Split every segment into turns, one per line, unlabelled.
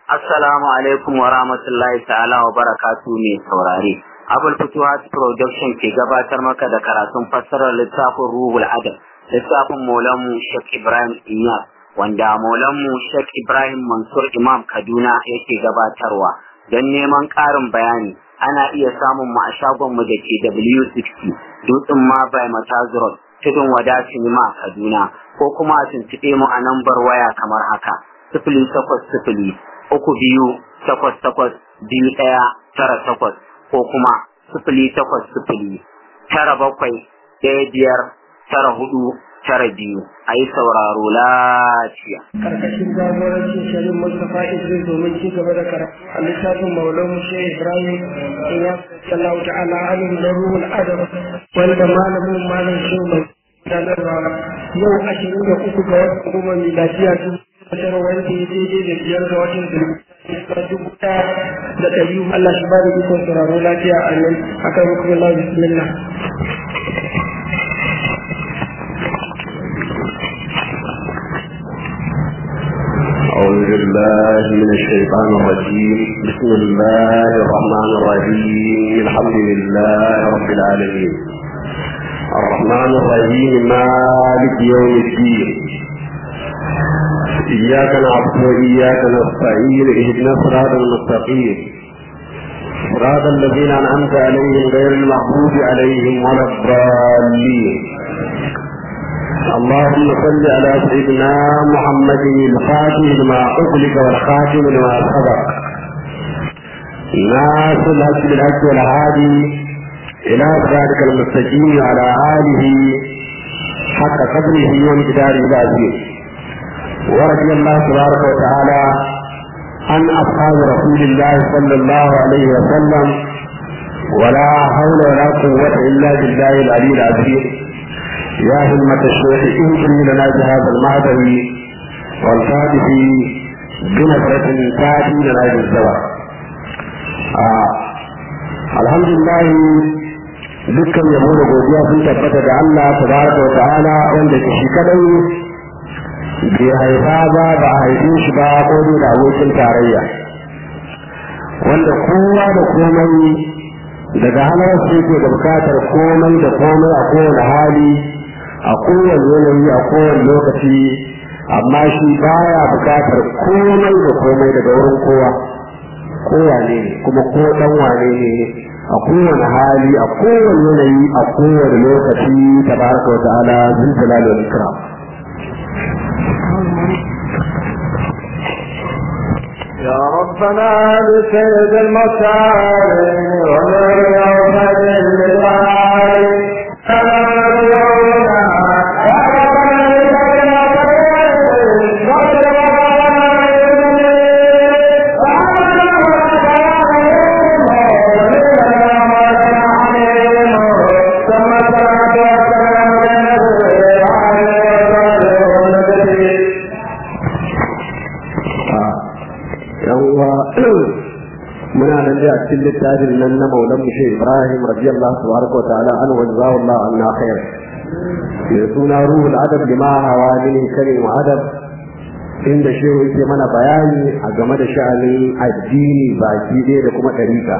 Assalamu alaikum wa rahmatullahi ta'ala wa barakatu mai saurare. Abul Futuhat Production ke gabatar maka da karatun fassarar littafin Ruhul Adab, littafin Maulanmu Sheikh Ibrahim Iyas, wanda Maulanmu Sheikh Ibrahim Mansur Imam Kaduna yake gabatarwa. Don neman ƙarin bayani, ana iya samun mu a shagonmu da ke W60, Dutsen ma by Matazurot, Tudun Wada Sinima Kaduna, ko kuma a tuntuɓe mu a nambar waya kamar haka. Sifili takwas sifili uku biyu takwas takwas biyu ɗaya tara takwas ko kuma sifili takwas sifili tara bakwai ɗaya biyar tara hudu tara biyu a yi sauraro lafiya.
Karkashin jagorancin Sharif Mustapha Idris domin ci gaba da karatu a littafin Maulan Mushe Ibrahim ya sallahu ta'ala alim da ruhul adam wanda malamin malam shehu mai sanarwa yau ashirin da uku ga watan goma miladiya kasar wanda ya daidai da biyar ga watan zulhijja dubu ɗaya da ɗari Allah shi ba da ikon sauraro lafiya a nan akan hukumar Allah bismillah.
أعوذ بالله من الشيطان الرجيم بسم الله الرحمن الرحيم الحمد لله رب العالمين الرحمن الرحيم مالك يوم الدين إياك نعبد وإياك نستعين اهدنا الصراط المستقيم صراط الذين أنعمت عليهم غير المغضوب عليهم ولا الضالين اللهم صل على سيدنا محمد الفاتح لما أغلق والخاتم لما سبق ناصر الحق بالحق والهادي إلى صراطك المستقيم وعلى آله حق قدره وامتداره العظيم ورضي الله تبارك وتعالى عن أصحاب رسول الله صلى الله عليه وسلم ولا حول ولا قوة إلا بالله العلي العظيم يا همة الشيخ انقلي لنا بهذا المعدن والفاتح بنظرة تأتي لنا بالزواج آه. الحمد لله dukkan yabo da godiya sun tabbata da Allah tabaraka wa ta'ala wanda ke shi kadai bai haifa ba ba a haife shi ba ko dai da abokin tarayya wanda kowa da komai daga halar su yake da bukatar komai da komai a kowane hali a kowane yanayi a kowane lokaci amma shi baya bukatar komai da komai daga wurin kowa kowa ne kuma ko dan wane ne a kowane hali a kowane yanayi a kowane lokaci tabaraka wa ta'ala zin jalal wal ikram
يا ربنا بسيد المكارم ومن يوم اللقاء
muna nan da cikin littafin nan na maulan mushe ibrahim radiyallahu tabaraka wa ta'ala an wajazahu allah anna khair mai suna ruhul adab lima hawa min karim wa adab inda shehu yake mana bayani a game da sha'anin addini baki ɗaya da kuma ɗarika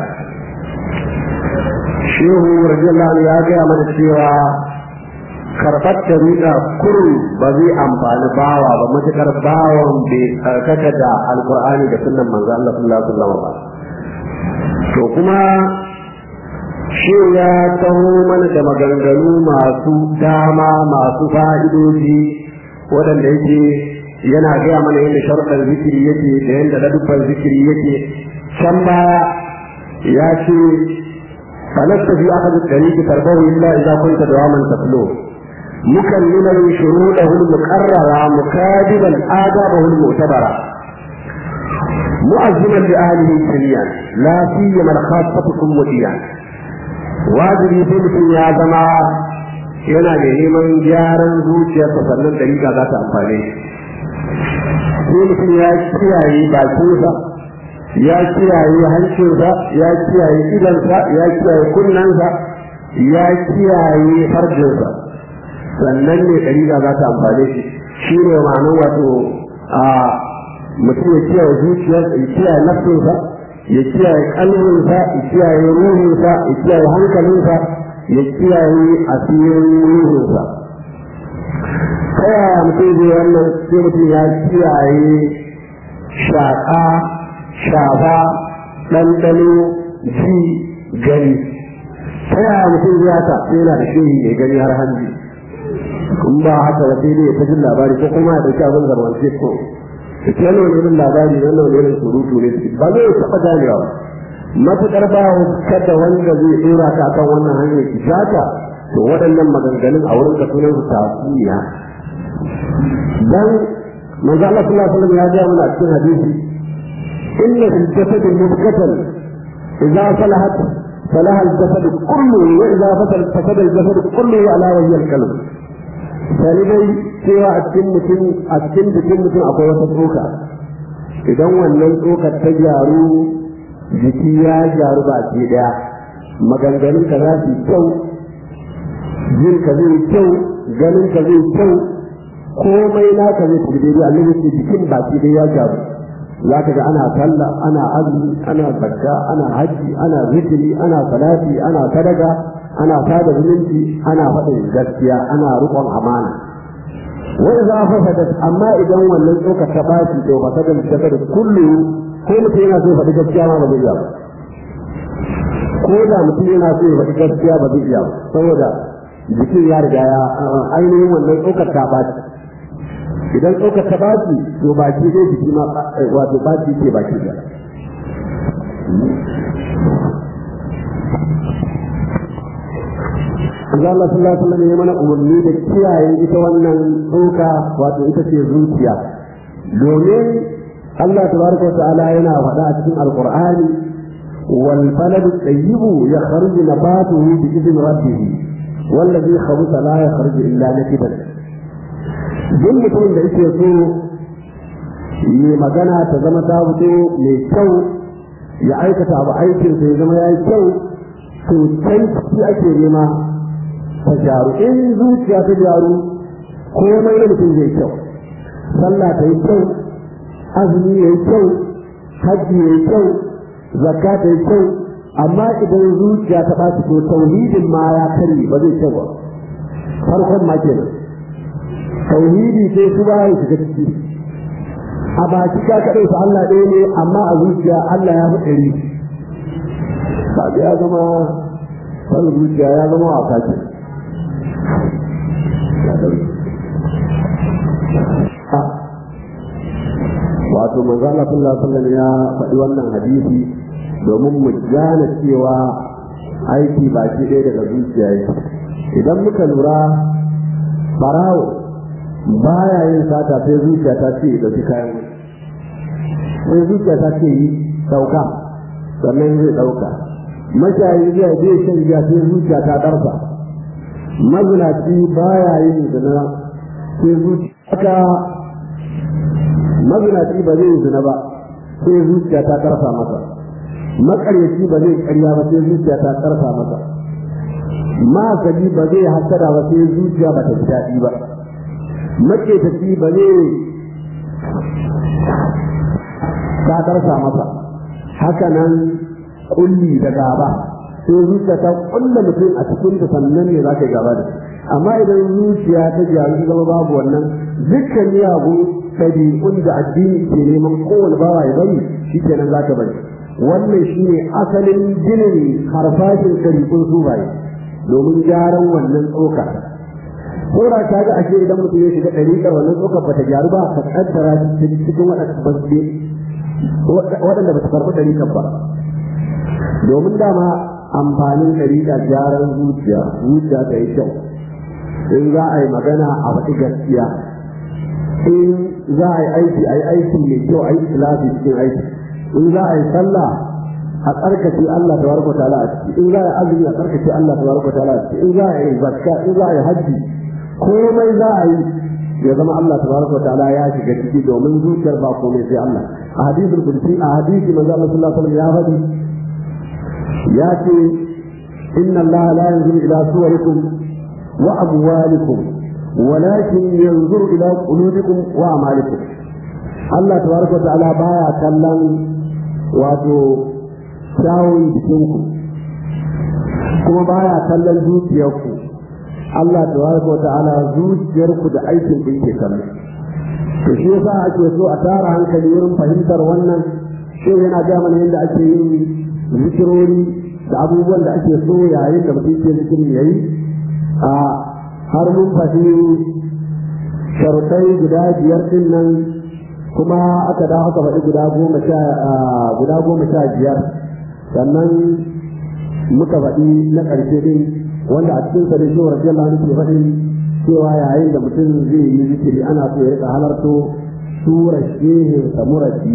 shehu radiyallahu anhu ya gaya mana cewa karɓar ɗarika kuru ba zai amfani bawa ba matuƙar bawan bai tsarkaka da alƙur'ani da sunan manzo Allah sallallahu alaihi wasallam ba to kuma shi ya taho mana da maganganu masu dama masu fa'idoji waɗanda yake yana gaya mana yadda sharuɗan zikiri yake da yadda ladubban zikiri yake can baya ya ce falasta fi aka da ɗari ki tarbahu illa idza kunta dawaman taflo mukalliman shuruɗahu al-muqarrara mukadiban adabahu al-mu'tabara مؤذنا لأهله سريا لا سيما الخاصة وديا wajibi sai mutum ya zama yana da neman gyaran zuciyarsa sannan dalila za ta amfane sai mutum ya kiyaye bakinsa ya kiyaye hancinsa ya kiyaye idansa ya kiyaye kunnensa ya kiyaye farjinsa sannan ne dalila za ta amfane shi shi ne ma'anar wato a mutum ya kiyaye zuciyar ya kiyaye nafsinsa ya kiyaye kalminsa ya kiyaye ruhinsa ya kiyaye hankalinsa ya kiyaye asirin ruhinsa ta yaya mutum zai wannan sai mutum ya kiyaye shaƙa shafa ɗanɗano ji gani ta yaya mutum zai haka sai yana da shehi mai gani har hanji in ba haka ba sai dai ya ta jin labari ko kuma ya ɗauki abin zarwance ko da ke yana wani labari wannan wani irin surutu ne ba zai taɓa ganewa ba matuƙar ba kada wanda zai ɗora ka kan wannan hanyar ishaka to waɗannan maganganun a wurin ka sunan su tatsuniya dan manzo Allah sallallahu alaihi wasallam ya ga mana cikin hadisi inna fil jasad mudghatan idza salahat salaha al jasad kullu wa idza fasal fasada al jasad kullu ala wajhi al qalb sai dai cewa a cikin mutum a cikin jikin mutum akwai wata tsoka idan wannan tsokar ta gyaru jiki ya gyaru ba ke daya maganganun ka za su kyau jin ka zai kyau ganin ka zai kyau komai naka zai tafi daidai annabi ce jikin baki dai ya gyaru za ka ga ana sallah ana azumi ana zakka ana haji ana zikiri ana salati ana sadaka ana sada zumunci ana faɗin gaskiya ana riƙon amana wa idza fasadat amma idan wannan tsoka ta baci to fasadan da kullu ko mutum yana so ya faɗi gaskiya ma ba zai iya ba ko da mutum yana so ya faɗi gaskiya ba zai iya ba saboda jikin ya riga ya ainihin wannan tsokar ta baci idan tsokar ta baci to baki zai jiki ma wato baci ce baki da Allah sallallahu alaihi wasallam ya mana umarni da kiyaye ita wannan tsoka wato ita ce zuciya domin Allah tabaraka wa ta'ala yana faɗa a cikin alqur'ani wal balad tayyib yakhruju nabatuhu bi idhn rabbih wallazi khabutha la yakhruju illa nakidan duk mutumin da yake so yi magana ta zama ta fito mai kyau ya aikata abu aikin ya zama ya yi kyau to kai shi ake nema ta gyaru in zuciya ta gyaru komai da mutum zai kyau sallah ta yi kyau azumi ya yi kyau hajji ya yi kyau zakka ta yi kyau amma idan zuciya ta ɓaci to tauhidin ma ya kare ba zai kyau ba farkon ma kenan tauhidi sai su ba ya shiga ciki a baki ka kaɗai su Allah ɗaya ne amma a zuciya Allah ya fi ɗari kaga ya zama san zuciya ya zama wasa ce wato manzo Allah sallallahu alaihi wasallam ya faɗi wannan hadisi domin mu gane cewa aiki baki ɗaya daga zuciya yake idan muka lura barawo baya yin sata sai zuciya ta ce da su kayan sai zuciya ta ce yi ɗauka sannan zai ɗauka mashayi zai je shan giya sai zuciya ta ɗarsa mazinaci baya yin zina sai zuciya mazinaci ba zai zina ba sai zuciya ta ƙarfa masa makaryaci ba zai ƙarya ba sai zuciya ta ƙarfa masa masali ba zai hasada ba sai zuciya ba ta ji daɗi ba maketaci ba zai ta ƙarfa masa haka nan kulli da gaba sai zuciya ta kulla mutum a cikin ta sannan ne za ka yi gaba da amma idan zuciya ta gyaru zama babu wannan dukkan miyagun ɗabi'un da addini ke neman kowane bawa ya bari shi kenan za ka bari wannan shi ne asalin ginin harfashin ɗabi'un sufaye domin gyaran wannan tsoka Saura ta ga ashe idan mutum ya shiga ɗariƙar wannan tsokar ba ta gyaru ba ka ƙaddara cikin waɗanda ba ta karɓi ɗariƙar ba domin dama amfanin ɗariƙa gyaran zuciya zuciya ta yi kyau in za a yi magana a faɗi gaskiya in za a yi aiki a yi aiki mai kyau a yi ikhlasi cikin aiki in za a yi sallah a tsarkace Allah ta baraka ta'ala a ciki in za a yi azumi a tsarkace Allah ta baraka ta'ala a ciki in za a yi zakka in za a yi hajji komai za a yi ya zama Allah ta baraka ta'ala ya shiga ciki domin zuciyar ba komai sai Allah a hadisul qudsi a hadisi manzo Allah sallallahu alaihi wasallam ya faɗi ya ce inna Allah la yanzuru ila suwarikum wa amwalikum ولكن ينظر إلى قلوبكم وأعمالكم Allah tabaraka wa ta'ala baya kallon wato kyawun jikinku kuma baya kallon zuciyarku Allah tabaraka wa ta'ala zuciyarku da aikin da yake kallon to shi yasa ake so a tara hankali wurin fahimtar wannan shi yana ga mana yadda ake yin zikirori da abubuwan da ake so yayin da mutum ke zikirin yayi a har mun faɗi sharuɗai guda biyar din nan kuma aka da aka faɗi guda goma sha guda goma sha biyar sannan muka faɗi na ƙarshe din wanda a cikin sare shi wa rajiyallahu anhu ke faɗin cewa yayin da mutum zai yi zikiri ana so ya rika halarto surar shehin sa murabbi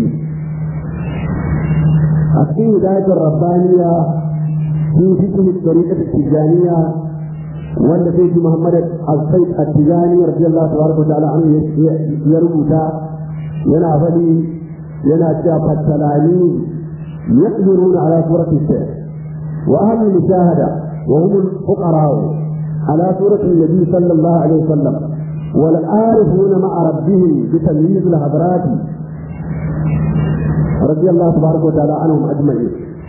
a cikin hidayatul rabbaniya في فكر الطريقة التجانية wanda sai ji Muhammad al-Said al-Tijani radiyallahu tabaraka wa ta'ala anhu ya rubuta yana faɗi yana cewa fattalani yaqdiruna ala surati sayr wa ahli mushahada wa hum al-fuqara ala surati an-nabi sallallahu alaihi wasallam wal arifuna ma'a rabbihim bi tamyiz al-hadrat radiyallahu tabaraka wa ta'ala anhum ajma'in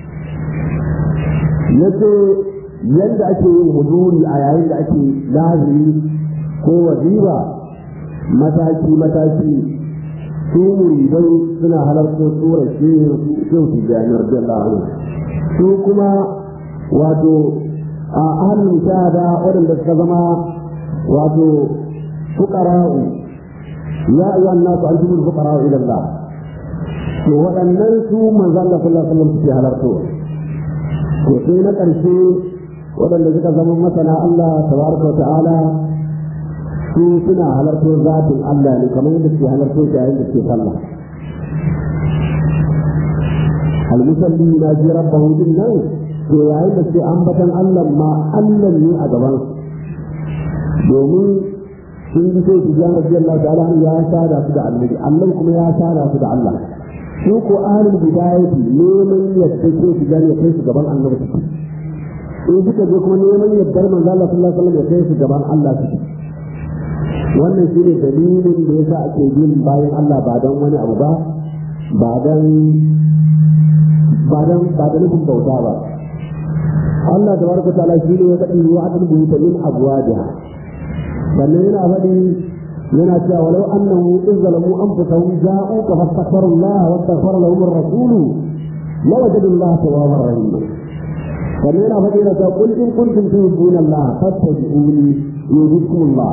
yace yadda ake yin huduri a yayin da ake lazimi ko waziba mataki mataki su muridai suna halartar surar shehu tijjani radiyallahu anhu su kuma wato a ahalin shahada waɗanda suka zama wato fuqara'u ya ayyuha an-nasu antumul fuqara'u ila Allah to waɗannan su manzo Allah sallallahu alaihi wasallam suke halartowa to sai na ƙarshe waɗanda suka zama masana Allah tabaraka wa ta'ala su suna halarto zatin Allah ne kamar yadda suke halarto shi yayin da suke sallah almusalli na ji rabbahu din nan to yayin da suke ambatan Allah ma Allah ne a gaban domin sun ji sai tijan radiyallahu ta'ala ya sada su da annabi Allah kuma ya sada su da Allah su ko ahlul bidayati neman yadda ke tijan ya kai su gaban annabi in suka je kuma neman yardar manzo Allah sallallahu alaihi wasallam ya kai su gaban Allah su wannan shine dalilin da yasa ake bin bayan Allah ba dan wani abu ba ba dan ba dan ba da nufin bauta ba Allah tabaraka ta'ala shine ya kadi wa'adul buyuta min abwajiha sannan yana faɗi yana cewa walau annahu in zalamu anfusahum ja'uka fastaghfiru Allah wa astaghfara lahum ar-rasul lawajadu Allah tawwabar rahim kamar yana faɗi da ta kul in kuntum tuhibbuna Allah fattabi'uni yuhibbukum Allah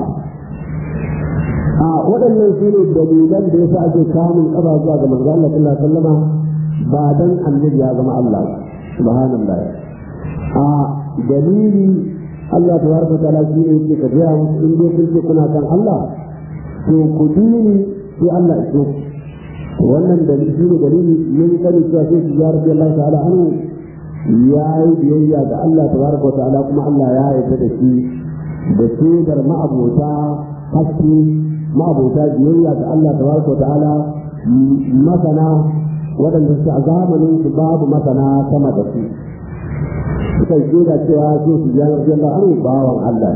a waɗannan su ne dalilan da yasa ake kamun ƙaba zuwa ga manzo Allah sallallahu alaihi wasallama ba dan annabi ya zama Allah subhanallah a dalili Allah tabaraka ta'ala shi ne yake ka gaya musu in dai kun ce kuna kan Allah to ku dini sai Allah ya so wannan dalili shi ne dalili mun sani cewa sai su ya rabbi Allah ta'ala anhu ya yi biyayya ga Allah tabaraka wa ta'ala kuma Allah ya yarda da shi da shaidar ma'abota haske ma'abota biyayya ga Allah tabaraka wa ta'ala masana waɗanda su a zamanin su babu masana sama da su suka yi shaida cewa su su ya yarda Allah an bawan Allah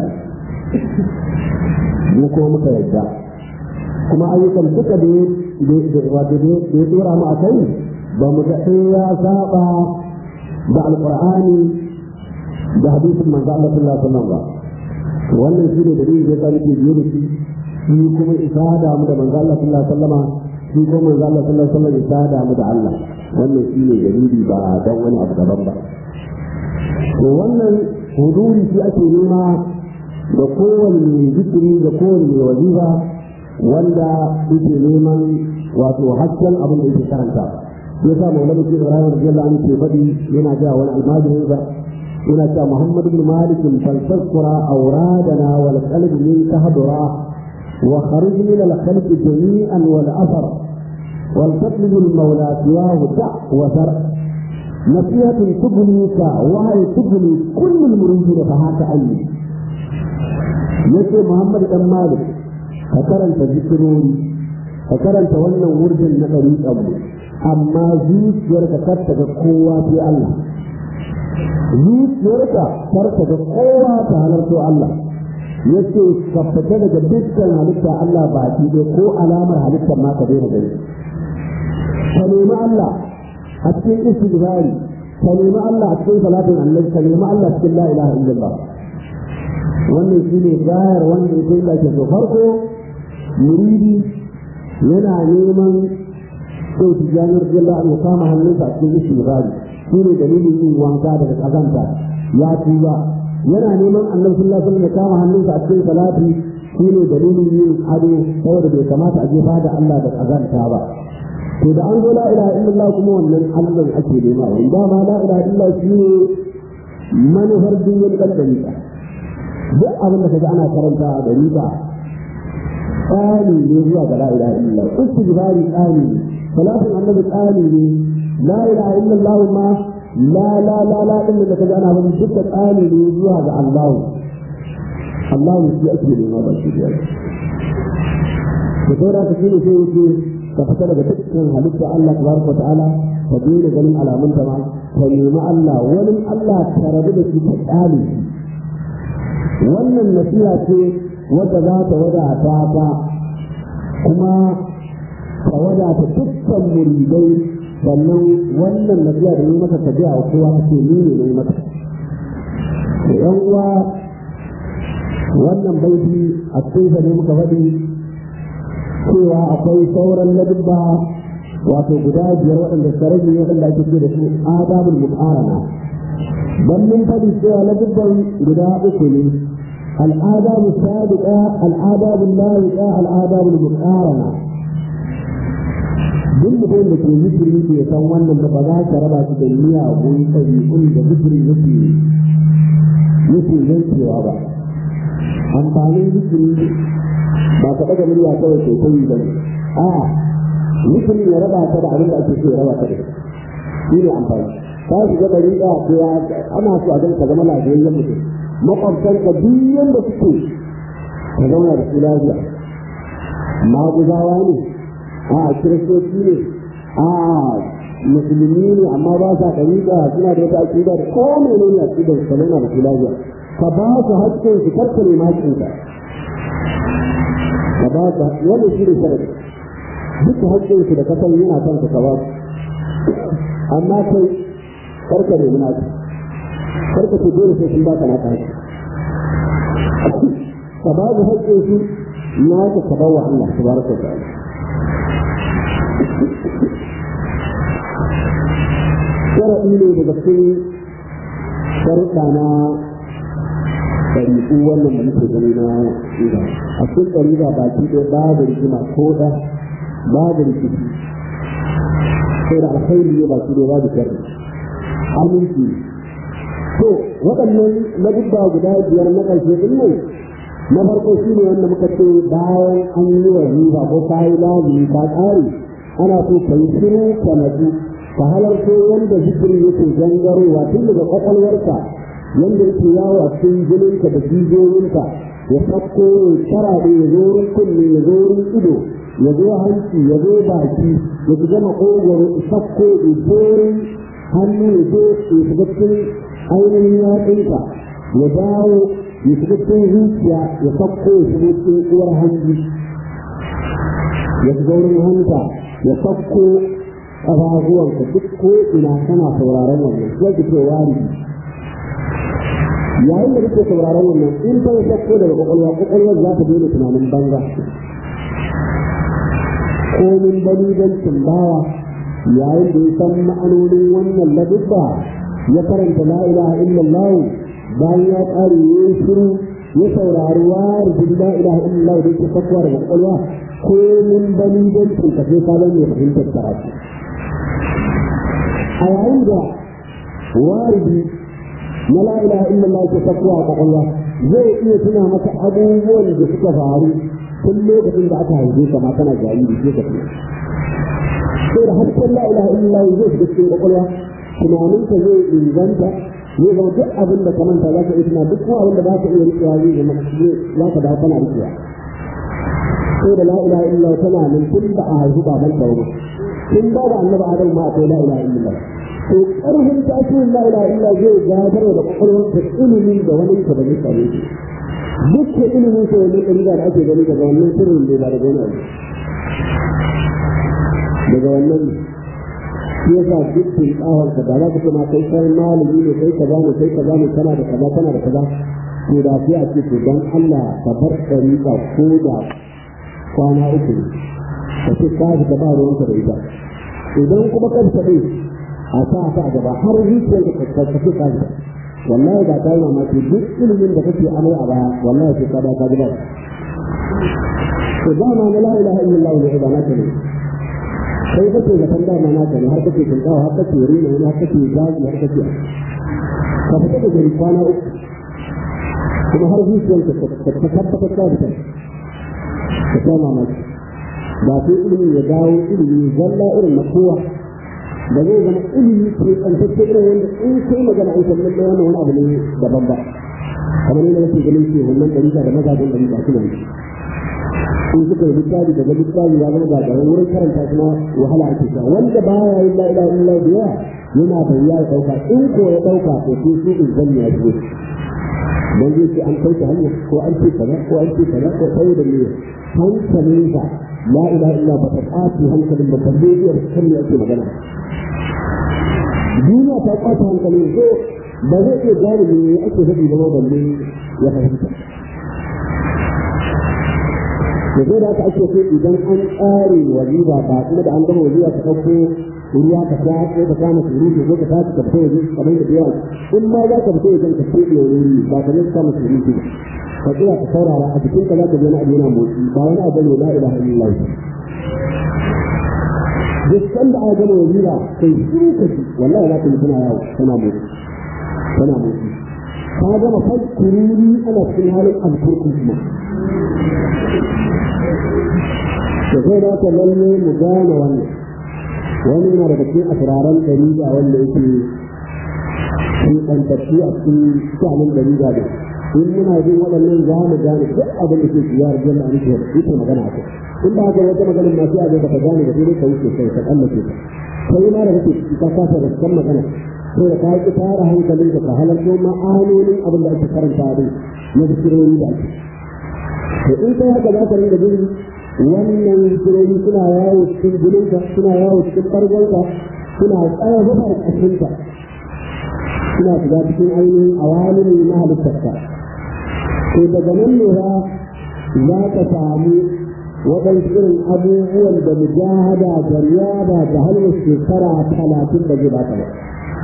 ne mu kuma muka yarda kuma ayyukan duka da ya dora mu a kai ba mu ga ya saba da alqur'ani da hadisin manzo Allah sallallahu alaihi wasallam ba wannan shine dalilin da yasa nake biye da shi shi kuma isada mu da manzo Allah sallallahu alaihi wasallam shi kuma manzo Allah sallallahu alaihi wasallam isada mu da Allah wannan shine dalili ba dan wani abu daban ba to wannan huduri shi ake nema da kowane zikiri da kowane wazifa wanda yake neman wato hasken abin da yake karanta ya sa maulana ke ibrahim radiyallahu anhu ke faɗi yana ga wani almajirin sa yana cewa muhammad ibn malik fal tazkura awradana wal qalb min tahdura wa kharij min al khalq jami'an wal athar wal tatlib al mawla siwahu da wa sar نصيحة تبنيك وهي تبني كل المريدين فهاك أني يسي محمد بن مالك فكرنت ذكروني فكرنت وانا ورد النقري أبو amma zuciyarka kar ta ga kowa sai Allah zuciyarka kar ta ga kowa ta halarto Allah yace ka fita daga dukkan halitta Allah ba ki dai ko alamar halittar ma ka daina gani ka nemi Allah a cikin istighfari ka nemi Allah a cikin salatin annabi ka nemi Allah cikin la ilaha illallah wannan shine gayar wanda yake da ke so farko muridi yana neman sai tijanar jalla an kama hannunsa a cikin istighfari shine dalilin yin wanka daga kazanta ya tuba yana neman annabi sallallahu alaihi wasallam ya kama hannunsa a cikin salati shine dalilin yin ado saboda bai kamata a jefa da Allah da kazanta ba to da an zo la ilaha illallah kuma wannan Allah ake nema idan ma la ilaha illallah shine manufar duniyar kaddariya duk abin da kaga ana karanta a dariƙa tsani ne zuwa ga la ilaha illallah istighfari tsani ne salatin annabi tsani ne la ilaha illallah ma la la la la din da kaga ana bani duka tsani ne zuwa ga Allah Allah ne shi ake nema ba shi da da saura ka shine sai yake ka fita daga dukkan halitta Allah tabaraka ta'ala ka daina ganin alamun ta ma ka nemi Allah wani Allah ta rabu da shi ta tsali wannan nasiha ce wadda za ta wadata ta kuma ta wadata dukkan muridai sannan wannan nasiha da yi maka tafiya a kowa ce ni ne ne maka da yan uwa wannan baiti a cikin ne muka faɗi cewa akwai sauran ladubba wato guda biyar waɗanda sarari ne waɗanda ake ce da su adabul muqarana dan mun faɗi cewa ladubban guda uku ne الآداب السابقة الآداب اللاحقة الآداب المقارنة duk mutum da ke zikiri ke san wannan da ba za ka raba su da miyagun ɗabi'un da zikiri yake yake yankewa ba amfanin zikiri ba ka ɗaga murya kawai ke kai ba ne a zikiri ya raba ta da abin da ake so ya raba ta da shi ne amfani ka shiga ɗariƙa ko ya ana so a ganka zama lafiyayyen mutum makwabtanka duk yanda suke ka zauna da su lafiya maguzawa ne a kiristoci ne a musulmi ne amma ba sa ɗariƙa suna da wata aƙida da ko mene ne aƙida ka zauna da su lafiya ka ba su haƙƙin su karka ne haƙƙinka ka ba su wannan shi ne sharadi duk haƙƙin su da ka san yana kan ka ba su amma kai karka ne munafi karka ce dole sai sun baka naka haƙƙi ka ba su haƙƙin su naka ka ba wa Allah tabaraka wa ta'ala sharaɗi ne daga cikin sharuɗa na ɗariƙu wannan da muke gani na ɗiga a cikin ɗariƙa baki ɗaya babu rigima ko ɗa babu rikici sai da alkhairi ne baki ɗaya babu sharri aminci to waɗannan ladubba guda biyar na ƙarshe ɗin nan na farko shi ne wanda muka ce bayan an yi wa riba ko ka yi lazimi ka ƙare ana so ka yi shiru ka natsu ka halarto yadda zikirin yake gangarowa tun daga kwakwalwarka yadda yake yawo a cikin jininka da jijiyoyinka ya sakko ya karaɗe ya zo wurin kunne ya zo wurin ido ya zo hanci ya zo baki ya shiga makogwaro ya sakko ya zo wurin hannu ya zo ya shiga cikin ainihin yatsunka ya dawo ya shiga cikin zuciya ya sakko ya shiga cikin uwar hanji ya shiga wurin hanta ya sakko ƙafafuwanka duk ko ina kana sauraron wannan sai ki ce wari yayin da kake sauraron wannan in ta sakko daga kwakwalwa kwakwalwar za ta daina tunanin banza komin bani don tumbawa yayin da ya san ma'anonin wannan ladubba ya karanta la ilaha illallah bayan ya ƙare ya yi shiru ya saurari wari la ilaha illallah da yake sakkowa daga kwakwalwa komin bani don tumkace ka zan ya fahimtar karatu a yayin da waridi na la ilaha illallah ke tafiya a kwakwalwa zai iya tuna maka abubuwan da suka faru tun lokacin da aka haife ka ma kana jariri sai ka tuna sai da hasken la ilaha illallah zai shiga cikin kwakwalwa tunaninka zai inganta zai zama duk abin da ka manta za ka iya tuna duk kuma abin da ba ka iya rikewa zai zama za ka dawo kana rikewa sai da la ilaha illallah tana nan tun da a haihu baban ka wani tun ba da annabi adam ma akwai la ilaha illallah to karfin tasirin la ilaha illallah zai gadar da kwakwalwar ta ilimin da wani ka da zai same shi duk da ilimin sa wani ɗari da ake gani daga wannan sirrin ne ba daga wani abu daga wannan shi yasa duk bin tsawon ka da za ka ce ma kai kai malami ne kai kaza ne kai kaza ne kana da kaza kana da kaza to da sai a ce to dan Allah ka bar ɗariƙa ko da kwana uku ne ka ce ka ji ka ba ruwanka da ita idan kuma kan taɓe a sa ta a gaba har zuciyar ka ka ce ka ji wallahi ba ta yi mamaki duk ilimin da kake amai a baya wallahi sai ka ba ka ji ba to dama na la ilaha illallah ne ba na ne sai kake da kan dama na ne har kake tunkawa har kake rina har kake gaji har kake ka fita da gari kwana uku kuma har zuciyarka ta tabbatar da ta ka ta mamaki ba sai ilimin ya dawo ilimi zalla irin na kowa da zai zama ilimi ke tsantacce irin wanda in kai magana an san lallai wannan wani abu ne daban ba kamar yadda nake ganin ce wannan ɗarika da mazajen da ba su ne in suka yi littafi daga littafi ya zama gagara wurin karanta kuma wahala ake sha wanda baya yin la'ila illa da yawa yana da wuya ya ɗauka in ko ya ɗauka to sai su in zan ya zo dan zai ce an kai ta hanya ko an ce kaza ko an ce kaza ko sai da ne hankalin ka la ilaha illa ba ta tsafi hankalin ba balle ya kan ne ake magana duniya ta kwata hankalin ko ba zai iya gane me ake faɗi ba balle ya fahimta da zai da aka ake so idan an tsare waziba ba kuma da an gama waziba ka ɗauko ruwa ka sha ko ka kama surutu ko ka tashi ka fito waje kamar da yawa in ma za ka fito wajen ka fito wuri ba ka zai kama surutu ba ka tsaya ka saurara a jikinka za ka je na abu yana motsi ba wani abu ne la ilaha illallah duk sanda aka gama waziba kai shiru ka ji wallahi za ka yi tana yawo tana motsi tana motsi ka gama fai kururi ana cikin halin alkurkun kuma da sai da ka lalle mu gane wannan wani yana daga cikin asiraran ɗariga wanda yake ɗantattu a cikin sha'anin ɗariga da in muna jin waɗannan za mu gane duk abin da ke shiya da jalla an ce yake magana a kai in ba haka wata maganin ma sai a ga baka gane da sai ka wuce kai ka tsallake ta sai ma da kake ka kasa da kan magana sai da ka yi tara hankalin ka halarto ma'anonin abin da ake karanta din na zikirori da ake to in kai haka za ka ringa jin wannan zikirori suna yawo cikin jininka suna yawo cikin ɓargonka suna tsaya zufar ƙashinka suna shiga cikin ainihin awalin na halittarka to daga nan ne ba za ka samu waɗansu irin abubuwan da mujahada da riyada da hanyar shekara talatin da zai baka ba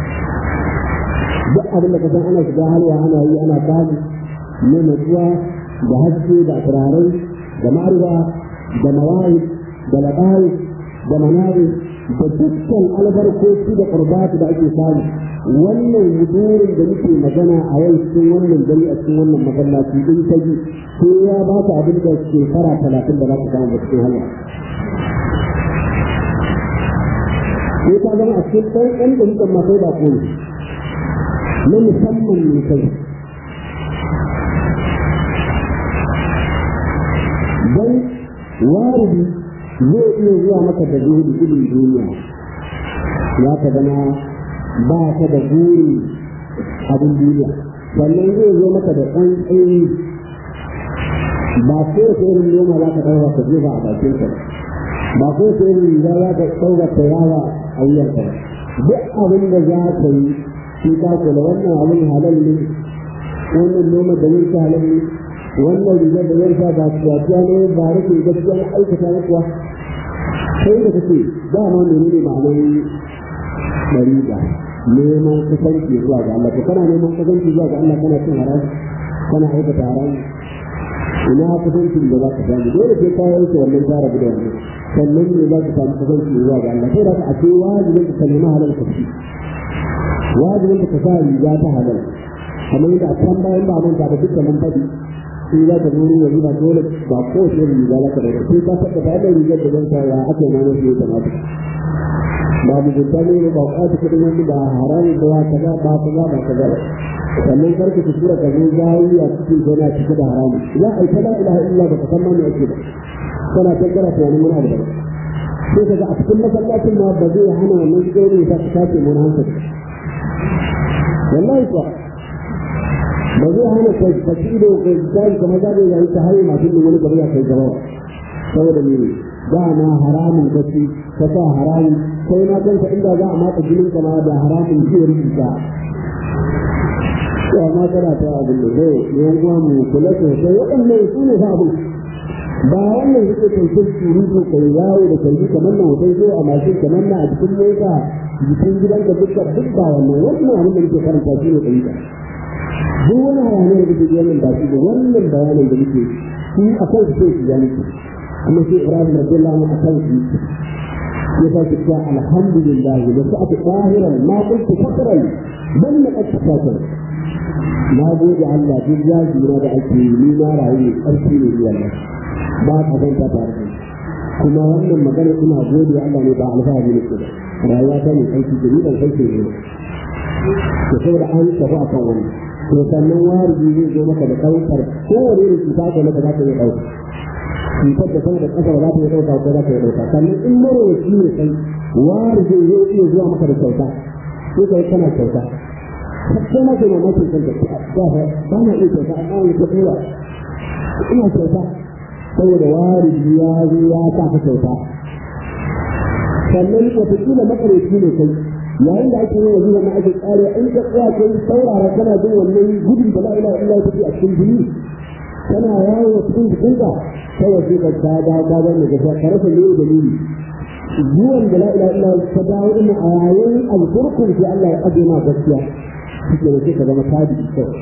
duk abin da ka san ana shiga halwa ana yi ana samu ne natsuwa da haske da turaren da ma'arwa da mawayi da labarai da manari da dukkan albarkoci da qurbatu da ake samu wannan wudurin da muke magana a yau cikin wannan gari a cikin wannan masallaci din ta ji ko ya ba ka abin da shekara talatin da za ka samu cikin hanya sai ka zama a cikin ɗan ɗan da mukan masai da ko na musamman ne kai dan waridi zai iya zuwa maka da zuhudu gudun duniya ya ka zama ba ka da buri abin duniya sannan zai zo maka da ɗan tsayi ba ko ta irin noma za ka ɗaura ka jefa a bakin ka ba ko ta irin riga za ka ɗaura ta yawa a wuyan ka duk abin da za ka yi shi ka kula wannan abin halal ne wannan noma da yin halal ne wannan rigar da yin ba ciyaciya ne ba rike gaskiya na aikata na kuwa sai da kake dama menene ma'anar ɗariƙa neman kusanci zuwa ga Allah to kana neman kusanci zuwa ga Allah kana cin haram kana aikata haram ina kusancin da za ka samu dole sai ka yanke wannan tara da wannan sannan ne za ka samu kusanci zuwa ga Allah sai da ka ake wajibin ka nemi halal ka ci wajibin ka sa riga ta halal kamar yadda a can bayan ba manta da dukkan mun faɗi sai za ka zo yanzu ba dole ba ko sai riga za ka da sai ka saka da wannan rigar da zan sa ya aka yi mana sai ta mata ba mu gudda ne ba ka ta kudin wani ba haramun da wata ba ba ka ba ka ba sannan karka ta tura ka zo zayi a cikin gona cike da haramun za a yi ta la ilaha illa ba ka san ma me ake ba kana tattara tunanin muna da ba sai ka ga a cikin masallacin ma ba zai hana wannan gani ta ta tace mun hankali wallahi kuwa ba zai hana ka ka ci ido ka zai kamar za ka yi ta hayi masu wani gaba ya kai gaba saboda me dama haramun kaci ka sa haramun sai na kanka inda za a matsa jinin ka ma da haramun zai rubuta to amma kana ta abin da zai yan uwa mu kula sosai waɗannan su ne fa abin ba wannan suke kai surutu kai yawo da kai kamar na hoton zo a mashin kamar na a cikin mota jikin gidanka dukkan duk ba wannan wannan abin da muke karanta shi ne kai ka duk wani hayaniyar da kuke wannan ba shi da wannan bayanin da muke shi a kan su sai su ya muke amma sai Ibrahim radiyallahu anhu a kan su ya sa ki ta alhamdulillah da su aka tahiran ma kuntu fakran bal na qad tafakar na gode Allah duk yaji na da ake yi ni na rayu ƙarfi ne ni Allah ba ka san ta tare da kuma wannan magana ina gode Allah ne ba alfahari ne ke da rayuwa ta ne aiki da ni ban kai ne to saboda an tafi a kan wannan to sannan wariji zai zo maka da ɗaukar kowane irin cuta ka maka za ka iya ɗauka cutar da sama da ƙasa ba za ta iya ɗauka ko za ta iya ɗauka sannan in marowaci ne kai wariji zai iya zuwa maka da kyauta sai ka yi kana kyauta sai na ke mamakin kanta ba ba na iya kyauta amma wani ta tura ina kyauta saboda wariji ya zo ya sa ka kyauta sannan wataƙila makareci ne kai yayin da ake yin wajen wannan ake tsare in ka tsaya kai saurara kana jin wannan gudun da la ilaha illa take a cikin jini kana yawo cikin jikinka kawai sai ka ta da da da ne ga ka rasa ne da ni zuwan da la ilaha illa ta dawo din a yayin alfurkun sai Allah ya aje ma gaskiya kike da sai ka zama sadi kawai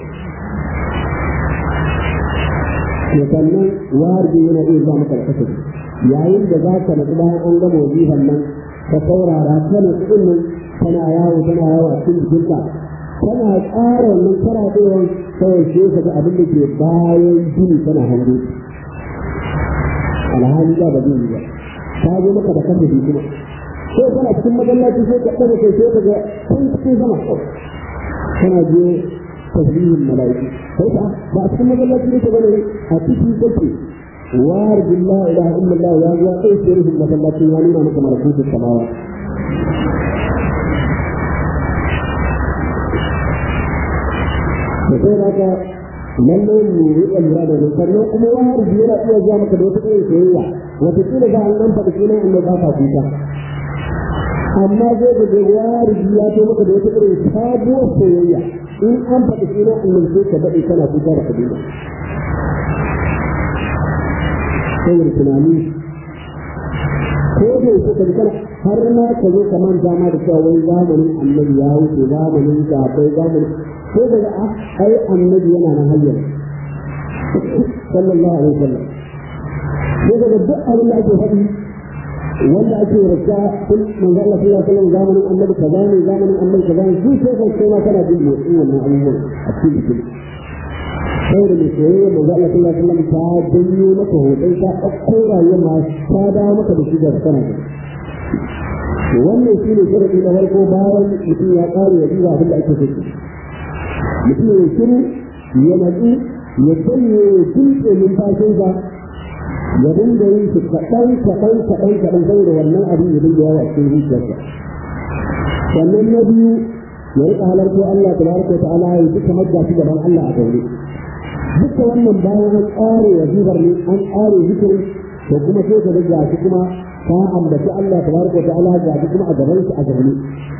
to sannan warji yana iya zuwa maka da kasance yayin da za ka natsu bayan an gama wajihan nan ka saurara kana tsin nan kana yawo tana yawo a cikin jikinka tana ƙara wannan karaɗewar kawai sai ka ga abin da ke bayan jini tana hango alhali da ba zai yi ba ta zo maka da kanta kuma sai kana cikin masallaci sai ka ɗaga kai sai ka ga can cikin sama kana je tasbihin mala'iku sai ka ba a cikin masallaci ne ka bane a cikin kake وارد الله اله الا الله يا يا ايش يريد المسلات يوانينا مثل ملكوت السماوات فسير هذا lallai mu riƙa lura da nan sannan kuma wani yana iya zuwa maka da wata irin soyayya wata kila za a nan faɗi sunan inda ba ka kuka amma zai ga da wari ya to maka da wata irin sabuwar soyayya in an faɗi sunan inda sai ka daɗe kana kuka da kabila saboda tunani ko da yake ka kana har ma ka zo ka manta ma da cewa wai zamanin annabi ya wuce zamanin sahabbai zamanin ko daga a ai annabi yana nan hayyar sallallahu alaihi wasallam ko daga duk abin da ake faɗi wanda ake rasa kun manzo Allah sallallahu alaihi wasallam zamanin annabi kaza ne zamanin annabi kaza ne duk sai kai ma kana jin motsin wannan abubuwan a cikin jikin saboda mai soyayya manzo Allah sallallahu alaihi wasallam ta danyo maka hoton ta ɗauko rayuwar ma ta dawo maka da shi da kana da wannan shi ne sharadi na farko bayan mutum ya ƙare ya duba abin da ake so mutum ya shiru ya natsu ya sanye ya tunce numfashinsa ya dinga yin shi kaɗan kaɗan kaɗan kaɗan saboda wannan abin ya dinga yawa cikin zuciyarsa sannan na biyu ya riƙa halarta Allah tabaraka wa ta'ala ya duka majja shi gaban Allah a gaure duka wannan bayan an ƙare wazifar ne an ƙare zikiri to kuma sai ka ga shi kuma ka ambaci Allah tabaraka wa ta'ala ga shi kuma a gaban shi a gaban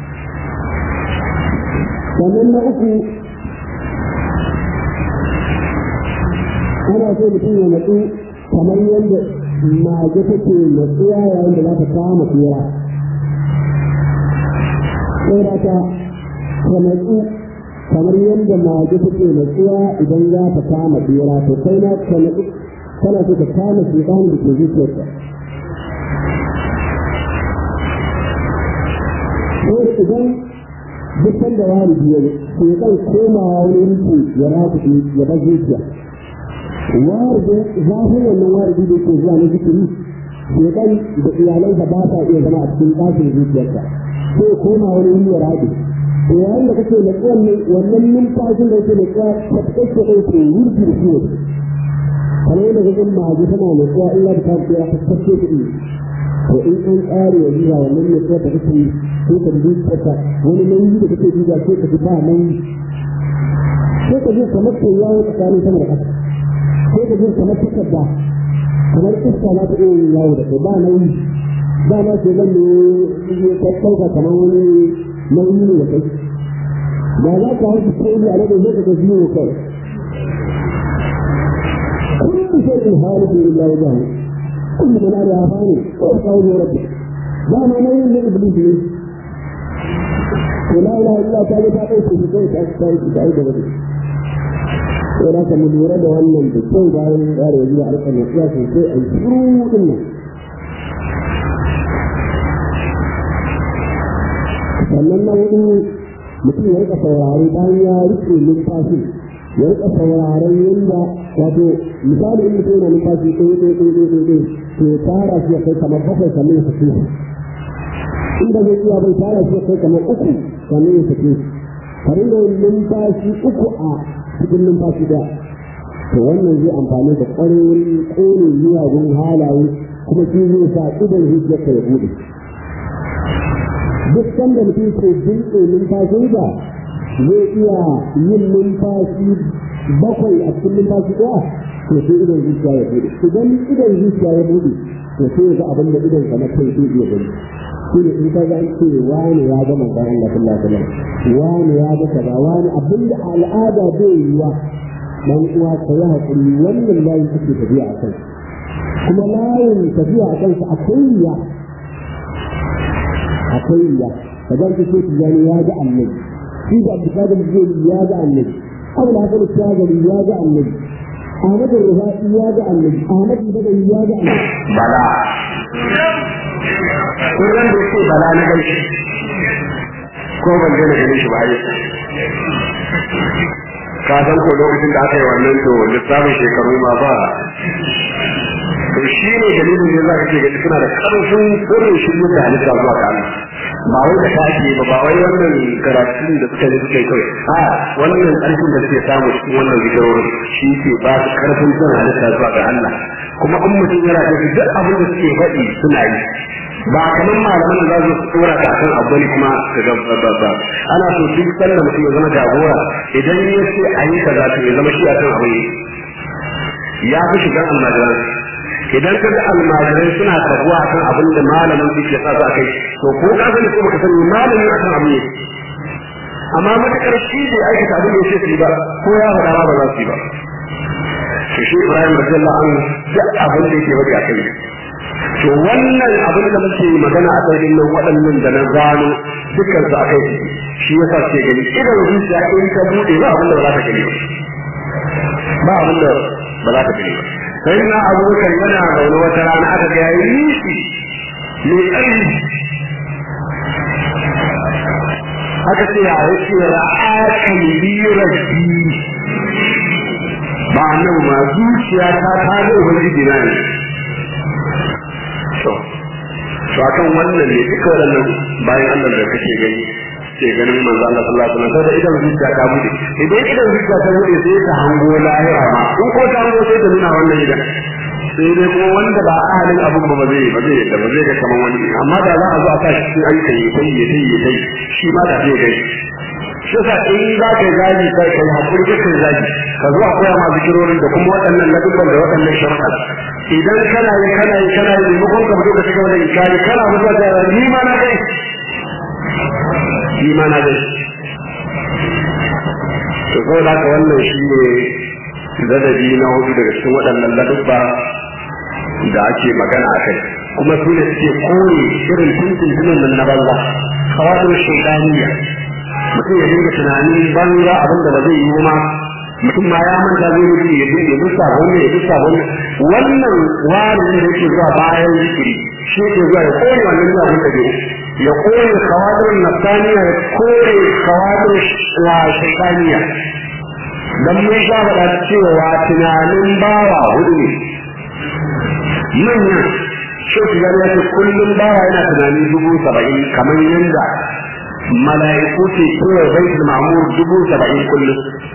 sannan na uku ana so mutum ya natsu kamar yadda mage take natsuwa yayin da za ta kama tsira sai da ta ka natsu kamar yadda mage take natsuwa idan za ta kama tsira to kai na ka natsu kana so ka kama shekan da ke zuciyarka sai idan dukkan da wani biyar shekan komawa wani rike ya rafi ya bar zuciya warda zafin wannan wardi da ke zuwa na zikiri shekan da iyalansa ba sa iya zama a cikin ɗakin zuciyarsa sai koma wani wuri ya rabe to yayin da kake da wannan wannan numfashin da yake da tsaya ta kake kai ke wurgi da shi kamar yadda kake maji tana da tsaya illa da ta tsaya ta kake kuɗi to in an tsare ya zuwa wannan ne tsaya ta kake sai ka dubi tsaka wani nauyi da kake duba sai ka ji ba nauyi sai ka ji kamar kai yawo tsakanin sama da ƙasa sai ka ji kamar takarda kamar iska na ta iya yin yawo da kai ba nauyi ba na ce zan ne ya ɗauka kamar wani nauyi ne da kai da za ka haifi ta iya alaƙa zai ka gaji ne kai كل شيء هالك الا وجهه كل من عليها فاني وقول ربك لا ما نين من ابليس ولا اله الا تعالى تعالى في كيف تعالى تعالى بدك ولكن من ورد wannan da kai bayan yaro ya yi alƙa ne ya ce sai ai shiru din nan sannan na wani mutum ya rika saurari bayan ya rike numfashi ya rika sauraron yadda wato misali in mutum yana numfashi ɗaya ɗaya ɗaya ɗaya ɗaya to tara shi ya kai kamar bakwai kamar ya sake in da zai iya bai tara shi ya kai kamar uku kamar ya sake ka ringa yin numfashi uku a cikin numfashi ɗaya to wannan zai amfani da ƙwarin ƙone miyagun halaye kuma shi zai sa idan zuciyarka ya buɗe duk sanda mutum ke dinke numfashinsa zai iya yin numfashi bakwai a cikin numfashi ɗaya to sai idan zuciya ya bude idan idan zuciya ya bude to sai ya ga abin da idan ka na kai zai iya gani shi ne in ka ga ce wani ya ga manzon Allah sallallahu alaihi wasallam wani ya ga kaza wani abin da al'ada bai yi wa dan uwa ka yi hakuri wannan layin kake tafiya a kai kuma layin tafiya a kansa akwai ya akwai ya ka ga ce tijani ya ga annabi shi da abdulkadir zai ya ga annabi أبو الحسن الشاذلي يا جاء النبي أحمد الرفاعي يا جاء النبي أحمد البدوي يا جاء النبي
bala kun ran da yake bala na gaishe ko ban je na gane shi ba ai ka san ko lokacin da aka yi wannan to lissafin shekaru ma ba to shi ne dalilin da za ka ce gani suna da karfin sirrin shirye da halitta zuwa ga Allah ba wai da kake ba ba wai wannan karatun da suka yi suka yi kawai a wannan karfin da suke samu cikin wannan zikirorin shi ke ba su karfin son halitta zuwa ga Allah kuma in mutum yana da duk abin da suke faɗi suna yi ba kamar malaman da za su tsora ka kan abu ne kuma ka ga ba ba ana so duk sanda mutum ya zama jagora idan ya ce a yi kaza to ya zama shi a kan abu ne ya fi shigan almajiran idan ka ga almajirai suna karbuwa a kan abin da malamin su ke sa su a kai to ko ka sani ko baka sani malamin a kan abu ne amma matakar shi bai aikata abin da ya ce su yi ba ko ya faɗa ma ba za su yi ba to shi Ibrahim radiyallahu anhu duk abin da yake faɗi a kai to wannan abin da muke magana a kai nan waɗannan da na gano dukkan su a kai shi yasa ce gani idan zuciya in ka bude ba abin da ba za ka gani ba ba abin da ba za ka gani ba sai na abubakar yana zaune wata rana aka ga yayi nishi mai ƙarfi aka ce ya yake ra'akan birarki ba nan ma zuciya ta ta ga ubangiji na ne to to akan wannan ne duka waɗannan bayan Allah da kake gani ke ganin manzo Allah sallallahu alaihi wasallam sai idan zuciya ta bude idan idan zuciya ta bude sai ta hango lahira ma in ko ta hango sai ta nuna wannan idan sai dai kuma wanda ba ahalin abun ba zai ba zai da ba zai ga kaman wani amma da za a zo a sa shi cikin ayyukan yi sai ya sai ya sai shi ma da zai gani shi yasa in za ka yi zagi kai kai hakuri ka kai zagi ka zo a koya ma zikirorin da kuma waɗannan ladubban da waɗannan sharuɗa idan kana yi kana yi kana yi maimakon ka fito ka cigaba da ikari kana mutuwa da ni ma na kai ni ma na kai to ko da ka wannan shi ne ladabi na hudu daga cikin waɗannan ladubba da ake magana a kai kuma su ne suke kore irin tuntuntunan nan na banza kawadar shaidaniya mutum ya dinga tunanin banza abin da ba zai yi ma mutum ma ya manta zai mutu ya dinga dusa wannan ya dusa wannan wannan wani da yake zuwa bayan zikiri shi ke zuwa ya kore wannan zuwa abin da bai ya kore kawadar nafsaniya ya kore kawadar shaidaniya dan mun sha faɗa cewa tunanin bawa hudu ne manyan shi ya ce kullum bawa yana tunani dubu saba'in kamar yadda mala'iku ke tura baitul ma'mur dubu saba'in kullum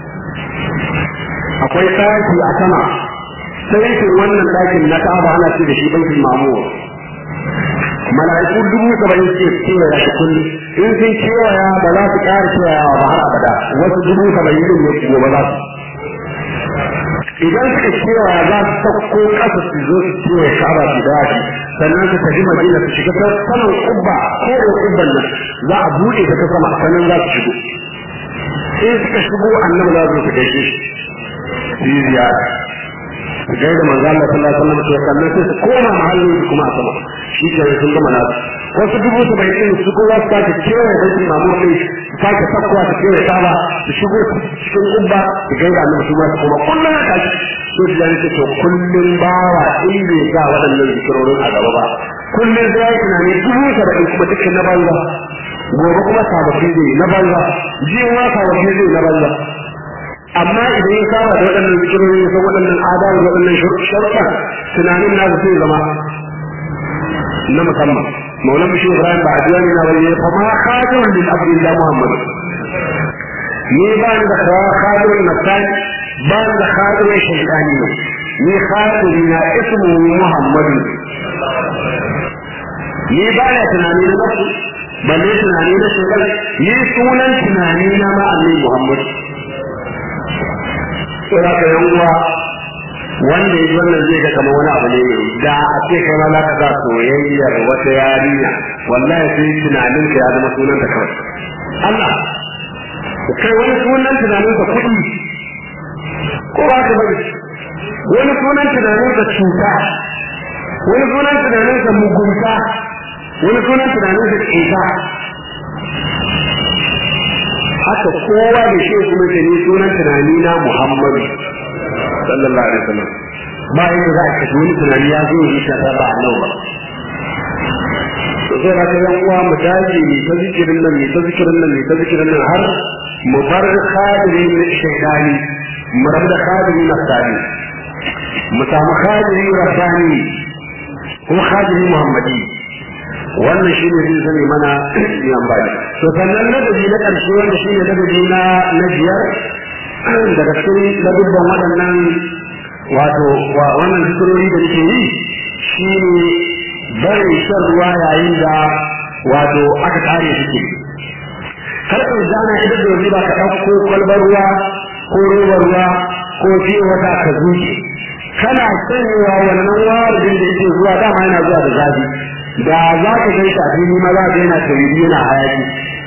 akwai ɗaki a sama sai wannan ɗakin na ka'aba ana ce da shi baitul ma'mur mala'iku dubu saba'in ke tura shi kullum in sun kewaya ba za su ƙara kewayawa ba har abada wasu dubu saba'in din ne gobe za su
idan suka kewaya za su sauko ƙasa su zo su kewaye ka'aba su daji sannan su tafi madina su shiga ta saman kubba ko da kubban nan za a buɗe ta ta sama sannan za su shigo in suka shigo annabi za su gaishe shi su yi ziyara su gaida manzo Allah sallallahu alaihi wasallam to sannan sai su koma mahallin su kuma a sama shi ke sun gama nasu wasu dubu su bai ɗin su kuma su sake kewaye bai ɗin mamu ɗin su sake sakkowa su kewaye saba su shigo cikin kubba su gaida annabi su ma su koma kullum ya tashi so su jani ce to kullum bawa in bai sa waɗannan zikirorin a gaba ba kullum sai ya yi tunani dubu saba'in kuma dukkan na banza gobe kuma sababbi zai na banza jiya ma sababbi zai na banza amma idan ya saba da waɗannan zikirori ya san waɗannan adabu da waɗannan sharuɗa tunanin na da sai zama na musamman maulan bishi ibrahim ba a jiya ne na wani fa ma khadimun lil abdillah muhammad ni ba ni da khadimun nasani ba ni da khadimun shaytani ne ni khadimi na ismu muhammad ni ba na tunani na nafsu balle tunani na shaytan ni sunan tunani na ma annabi muhammad sai ka yan uwa wanda ya wannan zai ga kamar wani abu ne da a ce kai ma za ka sa soyayyar wata yarinya wallahi sai tunanin ka ya zama sunan ta kawai Allah kai wani sunan tunanin ka kuɗi ko ba ka bari wani sunan tunanin ka cuta wani sunan tunanin ka mugunta wani sunan tunanin ka ƙeta haka kowa da shi kuma ke ni sunan tunani na Muhammadu sallallahu alaihi wasallam ba yadda za a kashe wani tunani ya zo yi ta ba a nan ba to sai haka yan uwa mu dage ne ta zikirin nan ne ta zikirin nan ne ta zikirin nan har mu bar khadiri na shaidani mu rabu da khadiri na sani mu samu khadiri rabbani kuma khadiri muhammadi wannan shi ne zai zame mana yan bani to sannan ladabi na ƙarshe wanda shi ne ladabi na na biyar daga cikin ladubban waɗannan wato wannan zikirori da nake yi shi ne barin shan ruwa yayin da wato aka kare suke kar ka zana idan da wani ba ka ɗauko kwalbar ruwa ko robar ruwa ko fiye wata ka zuke kana sanyewa wannan warin da yake zuwa dama yana zuwa da zafi da za ka kai shi a fili ma za ka yana tauri yana hayaki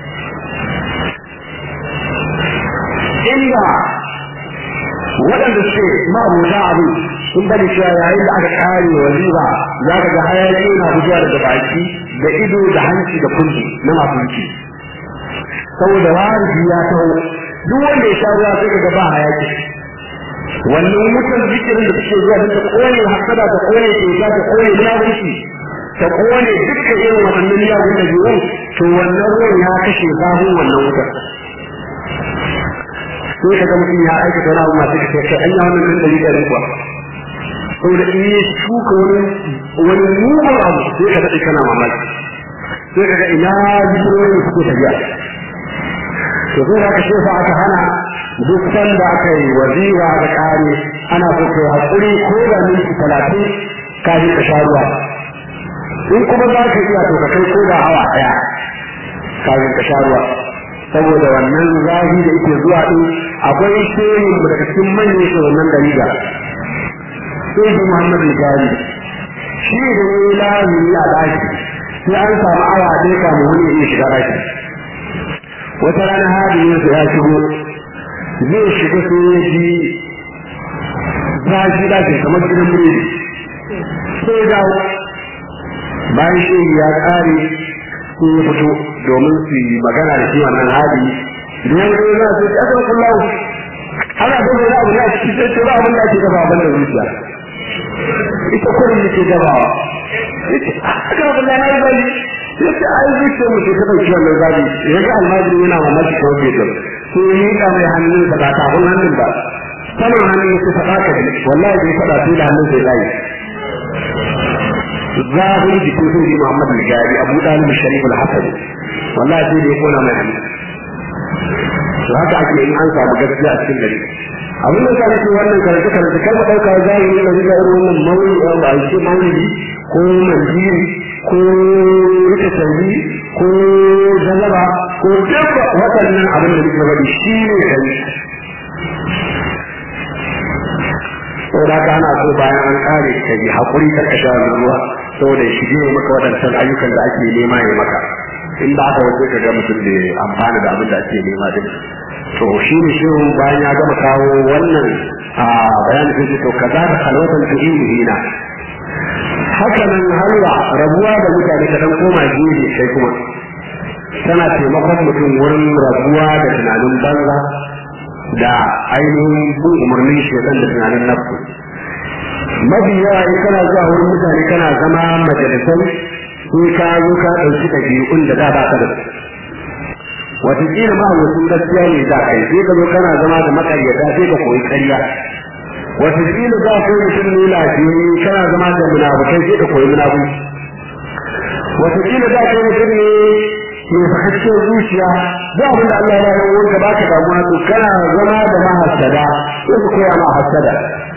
inda waɗanda suke ma'abuta abin sun bari cewa yayin da aka kare wazifa za ka ga hayaki yana fitowa daga baki da ido da hanci da kunci na masu wuce saboda warifi ya taho duk wanda ya sha ruwa sai ka ga ba hayaki wannan wutar zikirin da suke zuwa don ta kone hasada ta kone keta ta kone munafurci ta kone dukkan irin waɗannan miyagun da biyun to wannan ruwan ya kashe zafin wannan wutar sai ka ga mutum ya aikata wani abu masu kashe kai an yi wannan nan da rika kuwa saboda in ya shuka wani wani mugun abu sai ka daɗe kana mamaki sai ka ga ina zikirorin suke tafiya to sai ka kashe sa aka hana duk sanda aka yi waziwa da kare ana so kai hakuri ko da minti talatin kafin ka sha ruwa in kuma za ka iya to ka kai ko da awa ɗaya kafin ka sha ruwa saboda wannan zafi da yake zuwa din akwai shehin daga cikin manyan shugabannin dariga sai shi Muhammad Gari shi da ne lazimi a daki sai an samu awa ɗaya kamun wani ya shiga daki wata rana hadiyin ya shigo zai shiga sai ya ji zafi daki kamar gidan biredi sai dawo bayan shi ya ƙare sai ya fito domin su yi magana da shi wannan hadi da ya zo za su ta ga kullahu ana da wani abu ya ci sai ce ba abin da ake gaba ban da zuciya ita kurin da ke gabawa yace aka abin da na yi bani yace ai zuciya mu ce ta dauki wannan zabi ya ga almajiri yana mamaki ko ke to sai ya yi mai hannun da ba tafin hannun ba saman hannun ya faɗa ka wallahi bai faɗa sai da hannun sai zai zahiri jikin sun ji Muhammad al-Gari Abu Dalib Sharif al-Hasan wallahi sai da ya kona mai hannu to haka ake in an samu gaskiya a cikin gari abin da sai ce wannan karatu karatu kar mu dauka zahiri da riga irin wannan maulidi ba a ce maulidi ko manjiri ko rike sauri ko jalaba ko dabba waɗannan abin da nake faɗi shi ne gari saboda haka ana so bayan an kare ka yi haƙuri ka sha ruwa saboda shi ne maka waɗancan ayyukan da ake nema ya maka in ba haka wace ka ga mutum da amfana da abin da ake nema din to shi ne shi bayan ya gama kawo wannan a bayanin sai to kaza da halwatan tu'inu hina haka nan halwa rabuwa da mutane ka dan koma gefe kai kuma tana taimakon mutum wurin rabuwa da tunanin banza da ainihin bin umarnin shaitan da tunanin nafsu mafi yawa in kana zuwa wurin mutane kana zama majalisai sai ka zo ka ɗauki ɗabi'un da da ba ka da su wataƙila ma mutum gaskiya ne za kai sai ka zo kana zama da makaryata sai ka koyi ƙarya wataƙila za ka yi mutum ne lafiyayye kana zama da munafukai sai ka koyi munafunci wataƙila za ka yi mutum ne mai fakaccen zuciya da abin da Allah ya yi wanda ba ka damuwa to kana zama da mahassada sai ka koya ma hassada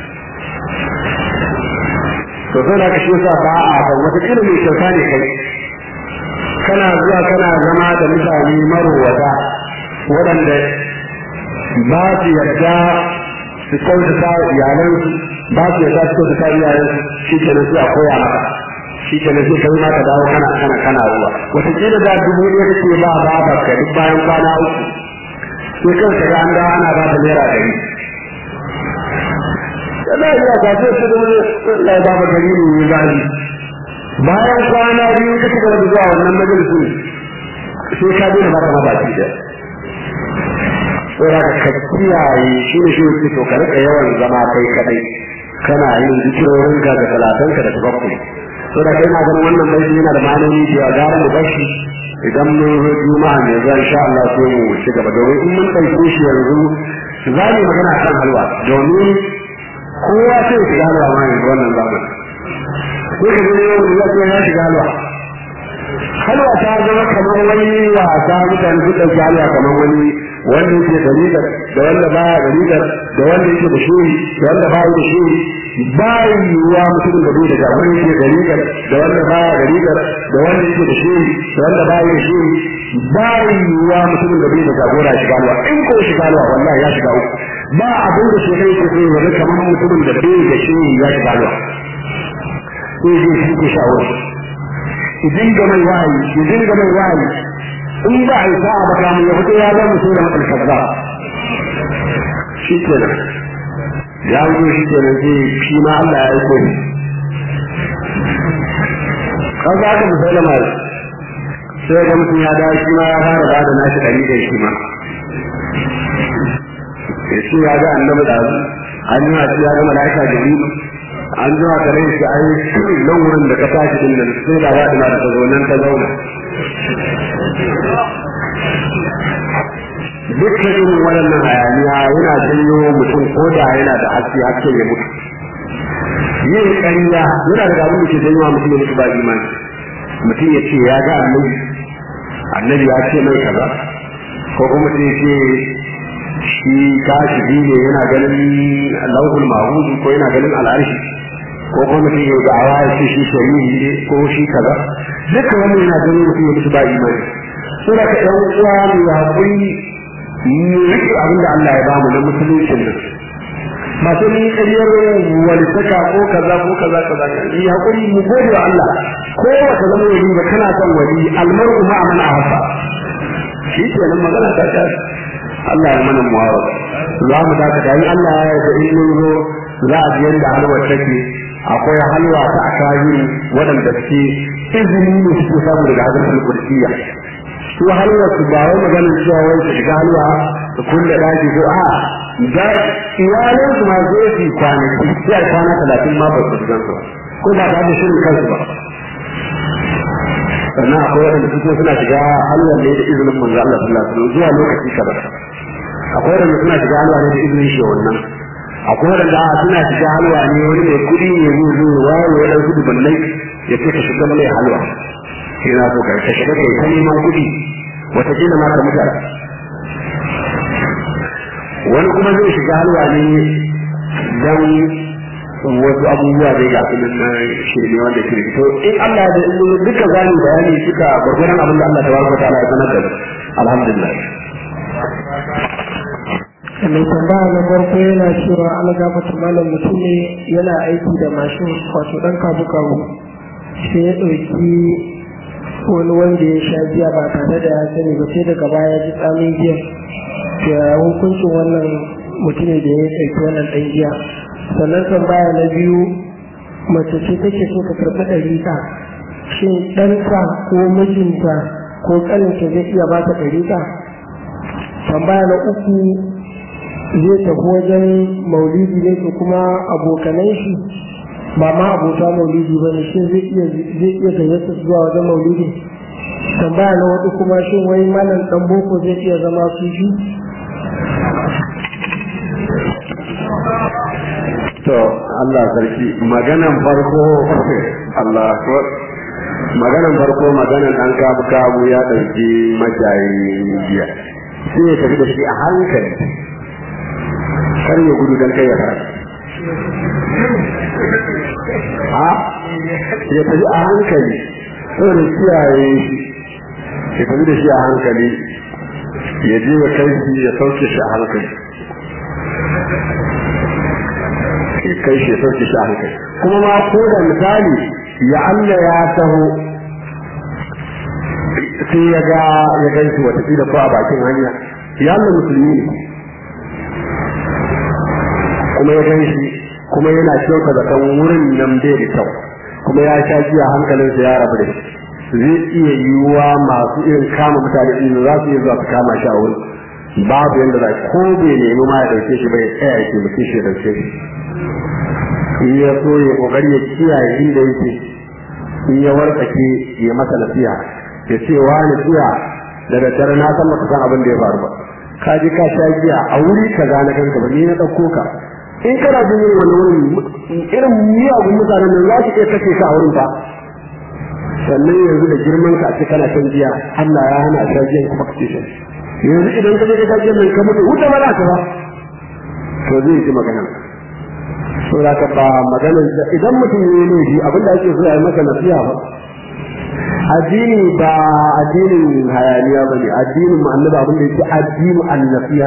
to sai da ka shi yasa ba a kan wataƙila mai kyauta ne kai kana zuwa kana zama da mutane marowata waɗanda ba su yarda su kyautata iyalansu ba su yarda su kyautata iyalansu shi ke nan sai a koya maka shi ke nan sai kai ma ka dawo kana kana kana ruwa wataƙila da dubu ne kake ba ba ka duk bayan kwana uku sai kanka ga an dawo ana ba da naira ɗari yana iya ka ce su dubu ne ba ba gari ne ya bayan kwana biyu ka cigaba da zuwa wannan majalisun sai ka daina baka mabaki da tsora ka kiyaye shi ne shi ne to ka rika yawan zama kai kadai kana yin zikirorin ka da talatanka da tabakkuli to da kai na ganin wannan bai yana da ma'anoni da gara mu bashi idan mun zo juma'a ne zan insha Allah sai mu ci gaba domin in mun ɗauke shi yanzu za mu magana kan halwa domin kowa sai ya shiga halwa ma yanzu wannan zamanin sai ka gani yau da zai ya shiga halwa halwa ta zama kamar wani wasa mutane su ɗauki halwa kamar wani wanda yake da rigar da wanda baya da rigar da wanda yake da shuri da wanda baya da shuri ba yiwuwa mutumin da bai da jagora yake da rigar da wanda baya da rigar da wanda yake da shuri da wanda baya da shuri ba yiwuwa mutumin da bai da jagora shiga halwa in ko shiga halwa wallahi ya shiga uku ba abin da shi kai ke so ya kamar mutumin da bai da shuri ya shiga halwa sai zai shi ke shawar idan ga mai wahayi idan ga mai wahayi in ba a yi sa'a ba kamun ya fito ya zama mutum da matsal kaza shi ke nan ya wuce shi ke nan sai shi ma Allah ya yi koyi kan za ka misali mai sai ga mutum ya dawo shi ma ya fara ba da nashi ɗari da shi ma ya ce ya ga annabi da an yi ya ga mala'ika jibrilu an zuwa ka rai shi ai nan wurin da ka tashi din nan sai da ba ina da ta zo nan ta zauna dukkan irin waɗannan hayaniya yana janyo mutum ko da yana da haske haske ya mutu yin ƙarya yana da abin da ke janyo mutum ya mutu ba imani mutum ya ce ya ga annabi annabi ya ce mai kaza ko kuma mutum ya ce shi kashi ne yana ganin lauhul mahmud ko yana ganin al'arshi ko kuma mutum ya ga awa ya ce shi shari'i ne ko shi kaza dukkan wannan yana ganin mutum ya mutu ba imani sura ka ɗan uwa mai haƙuri mu rike abin da Allah ya bamu na musuluncin nan ba sai mun ƙaryar wani saka ko kaza ko kaza kaza yi haƙuri mu gode wa Allah ko ba ka zama wali ba kana son wali almar'u ma man ahsa shi ke nan magana ta ta Allah ya mana muwafaq za mu dakata in Allah ya yarda in mun zo za a ji yadda halwar take akwai halwa ta akari waɗanda suke izini ne suke samu daga hadisul kursiya su halwa su ba wai maganin cewa wai su shiga halwa su kulle daji ko a da iyalin su ma zai su kwanaki sai a kwana talatin ma ba su shiga su ko ba ta da shirin kansu ba sannan akwai waɗanda suke suna shiga halwar ne da izinin manzo Allah sallallahu alaihi wasallam zuwa lokaci kaza akwai waɗanda suna shiga halwa ne da izinin shi wannan akwai waɗanda suna shiga halwa ne wani mai kuɗi ne zai zo wayo ya ɗauki dubannai ya ce ka shiga mai halwa sai na so ka ka shiga kai ta neman kuɗi wataƙila ma ka mutu wani kuma zai shiga halwa ne don wasu abubuwa zai ga su na shirme wanda ke to in Allah da in duka zani bayani suka gwargwaron abin da Allah tabaraka ta'ala ya sanar da alhamdulillah
mai tambaya na farko yana cewa ala gafata malam mutum ne yana aiki da mashin wato dan kabu kabu sai ya ɗauki wani wanda ya sha giya ba tare da ya sani ba sai daga baya ji tsamin giya ya hukuncin wannan mutum ne da ya ɗauki wannan ɗan giya sannan tambaya na biyu mace ce take so ka karɓi ɗariƙa shin ɗanta ko mijinta ko ƙaninta zai iya ba ta ɗariƙa tambaya na uku zai tafi wajen maulidi ne ko kuma abokanan shi ba ma abota maulidi ba ne shin zai iya zai iya gayyata zuwa wajen maulidi tambaya na wata kuma shin wai malam dan boko zai iya zama sufi
to Allah sarki maganan farko Allah ko maganan farko maganan dan kabu kabu ya dauki majayi jiya sai ya tafi da shi a hankali kar ya gudu dan kai ya fara a ya tafi a hankali saboda kiyaye shi ya tafi da shi a hankali ya je ya kai shi ya sauke shi a hankali ya kai shi ya sauke shi a hankali kuma ma ko da misali ya Allah ya taho sai ya ga ya gan shi wata da ko a bakin hanya ya Allah musulmi ne kuma ya gan shi kuma yana kyauta da kan wurin nan bai da kyau kuma ya sha jiya hankalinsa ya rabu da shi zai iya yiwuwa masu irin kama mutane ɗin za su iya zuwa su kama shi a wurin babu yadda za ko bai nemi ma ya ɗauke shi bai tsaya ya taimake shi ya ɗauke shi in ya so ya ƙoƙari ya kiyaye inda yake in ya wartsake ya masa nasiha ya ce wa nasiha da daddare na san maka san abin da ya faru ba ka je ka sha giya a wuri ka na kanka ba ni na ɗauko ka in kana jin yin wani wurin irin miyagun mutanen nan za su iya kashe ka a wurin ba sannan yanzu da girman ka a ce kana shan giya Allah ya hana shan giyan kuma ka ce shan yanzu idan ka je ka sha giyan nan ka mutu wuta ba za ka ba to zai ji magana so da ka ba maganar idan mutum ya yi shi abin da ake so ya yi masa nasiha ba addini ba addinin hayaniya ba ne addinin mu annabi abin da yake addinu an-nasiha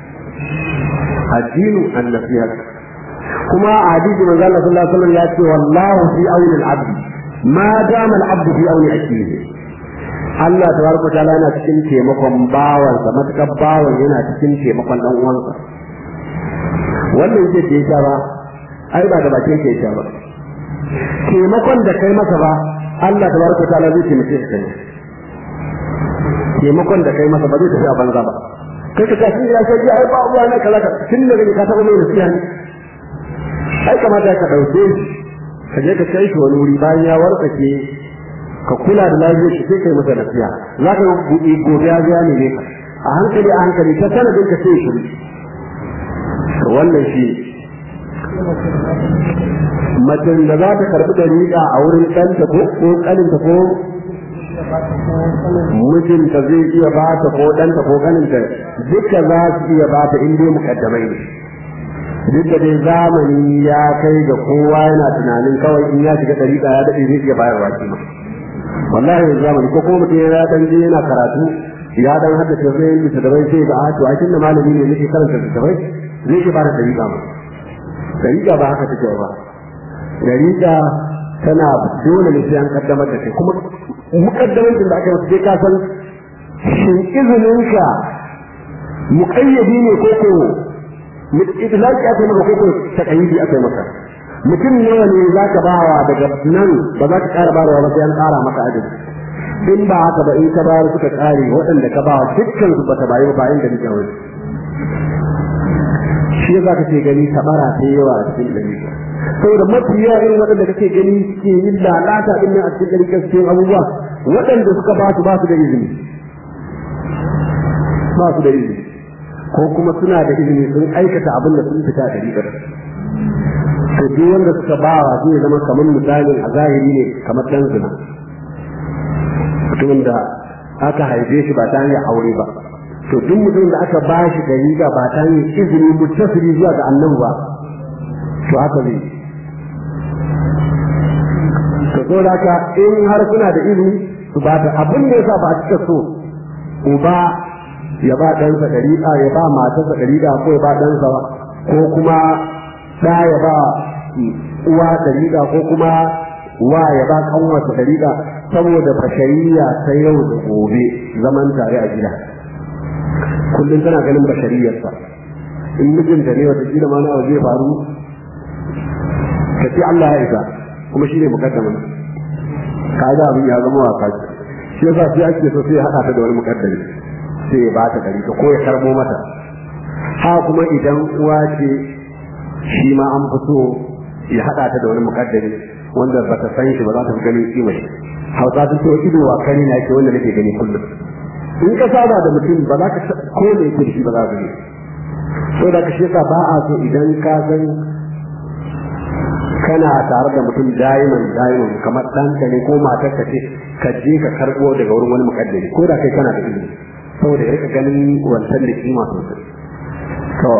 addinu an-nasiha kuma a hadisi manzo Allah sallallahu alaihi wasallam ya ce wallahu fi auni al-abd ma dama al-abd fi auni akhihi Allah tabaraka ta'ala yana cikin taimakon bawansa matukar bawan yana cikin taimakon dan uwansa wannan yake da yake ba ai ba da bakin ke yake ba taimakon da kai masa ba Allah tabaraka ta'ala zai taimake ka kai taimakon da kai masa ba zai tafi a banza ba kai ka tafi ya sai ai ba uwa ne kaza ka tun da ka taba mai nasiha ne ai kamata ka dauke shi ka je ka kai shi wani wuri bayan ya warkake ka kula da lafiyar shi sai kai masa nasiha za ka buɗe gobe ya ga ne ka a hankali a hankali ta sanadin ka sai shi wannan shi macen da za ta karɓi dariƙa a wurin ɗanta ko ko ƙaninta ko mijinta zai iya ba ta ko ɗanta ko ƙaninta duka za su iya ba ta in dai mukaddamai ne duk da dai zamani ya kai ga kowa yana tunanin kawai in ya shiga dariƙa ya daɗe zai iya bayarwa shi ma wallahi yanzu zamani ko kuma mutum ya dan je yana karatu ya dan haddace zai yi da bai sai ga a to a kin da malami ne nake karanta da bai zai iya ba da dariƙa ma dariƙa ba haka take ba dariƙa tana dole ne sai an kaddamar da kai kuma mukaddamancin da aka masa sai ka san shin izininka muƙayyadi ne ko ko itlaqi aka maka ko ko taqayyidi aka maka mutum nawa ne za ka bawa daga nan ba za ka ƙara bayarwa ba sai an ƙara maka adadi in ba haka ba in ka bayar suka ƙare waɗanda ka bawa dukkan su bata bayi ba inda nake wani shi za ka ce gani tabara ta yawa a cikin gari saboda mafi yawa irin waɗanda kake gani suke yin lalata din nan a cikin gari cikin abubuwa waɗanda suka ba su ba su da izini ba su da izini ko kuma suna da izini sun aikata abin da sun fita da rigar to duk wanda suka ba wa zai zama kamar misalin a zahiri ne kamar dan zina mutumin da aka haife shi ba ta hanyar aure ba to duk mutumin da aka ba shi da riga ba ta hanyar izini mutasiri zuwa ga annabi ba to haka zai to so da haka in har suna da izini su ba ta abin da yasa ba a cika so uba ya ba ɗansa ɗariƙa ya ba matarsa ɗariƙa ko ya ba ɗansa ko kuma ɗa ya ba uwa ɗariƙa ko kuma wa ya ba kanwarsa ɗariƙa saboda bashariya ta yau da gobe zaman tare a gida kullum tana ganin bashariyarsa in mijinta ne wata kila ma na zai faru ka ce Allah ya isa kuma shi ne mukaddamin ka ga abin ya zama wasa shi yasa sai ake so sai ya haɗa ta da wani mukaddami sai ya bata gari ta ko ya karbo mata ha kuma idan uwa ce shi ma an fi so ya haɗa ta da wani mukaddami wanda ba ta san shi ba za ta fi ganin kima shi hausa sun ce ido wa kani na ke wanda nake gani kullum in ka saba da mutum ba za ka ko ne yake da shi ba za ka gani so da ka shi yasa ba a so idan ka san kana tare da mutum da'iman da'iman kamar ɗanka ne ko matar ka ce ka je ka karɓo daga wurin wani mukaddari ko da kai kana da ilimi saboda ya rika ganin wancan da kima sosai to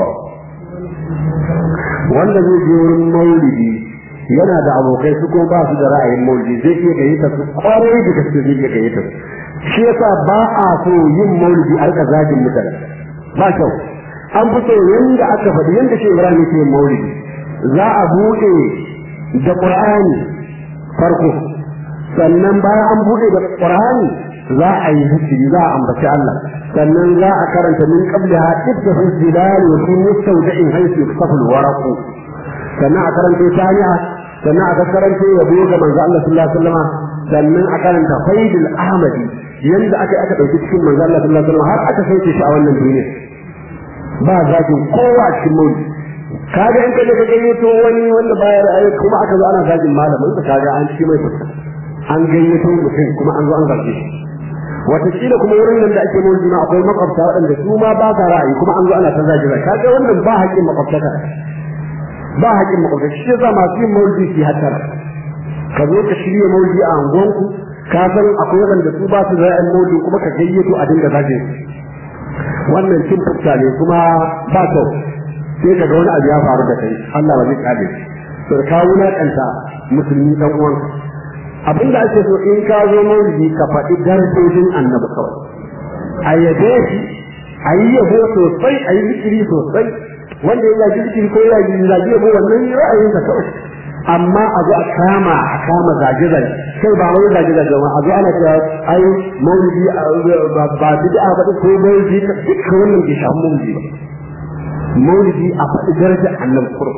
wanda zai je wurin maulidi yana da abokai su ko ba su da ra'ayin maulidi zai iya gayyata su kwarai da gaske zai iya gayyata su shi yasa ba a so yin maulidi a rika zagin mutane ba kyau an fi so yanda aka faɗi yanda shi Ibrahim yake maulidi za a buɗe da Qur'ani farko sannan bayan an buɗe da Qur'ani za a yi zikiri za a ambaci Allah sannan za a karanta min qablaha idda fi zilal wa fi mustawda'in haythu yusafu al-waraq sannan a karanta taniya sannan a karanta yabo ga manzo Allah sallallahu alaihi wasallam sannan a karanta faidul ahmadi yanda aka aka dauki cikin manzo Allah sallallahu alaihi wasallam har aka sauke shi a wannan duniya ba zakin kowa a cikin mulki kaga in kaje ka gayyato wani wanda baya ra'ayi kuma aka zo ana zagin malamin ka kaga an ci mai fuska an gayyato mutum kuma an zo an zage shi wataƙila kuma wurin nan da ake mulki ma akwai makwabta waɗanda su ma ba sa ra'ayi kuma an zo ana ta zagi zagi kaga wannan ba haƙƙin makwabtaka ba haƙƙin makwabtaka shi yasa masu yin maulidi su hattara ka zo ka shirya maulidi a anguwanku ka san akwai waɗanda su ba su ra'ayin maulidi kuma ka gayyato a dinga zage wannan cin fuska ne kuma ba kyau sai ka ga wani abu ya faru da kai Allah ba zai kare to ka wulakanta musulmi dan uwanka abinda ake so in ka zo maulidi ka faɗi darajojin annabi kawai a yabe shi a yi yabo sosai a yi zikiri sosai wanda ya yi zikiri ko ya yi zage yabo wannan ra'ayinsa kawai amma a zo a kama a kama zage zage kai ba wai zage zage ba a zo ana cewa ai maulidi ba bid'a ba ko maulidi dukkan wannan bai shafi maulidi ba maulidi a faɗi darajar annabi kurum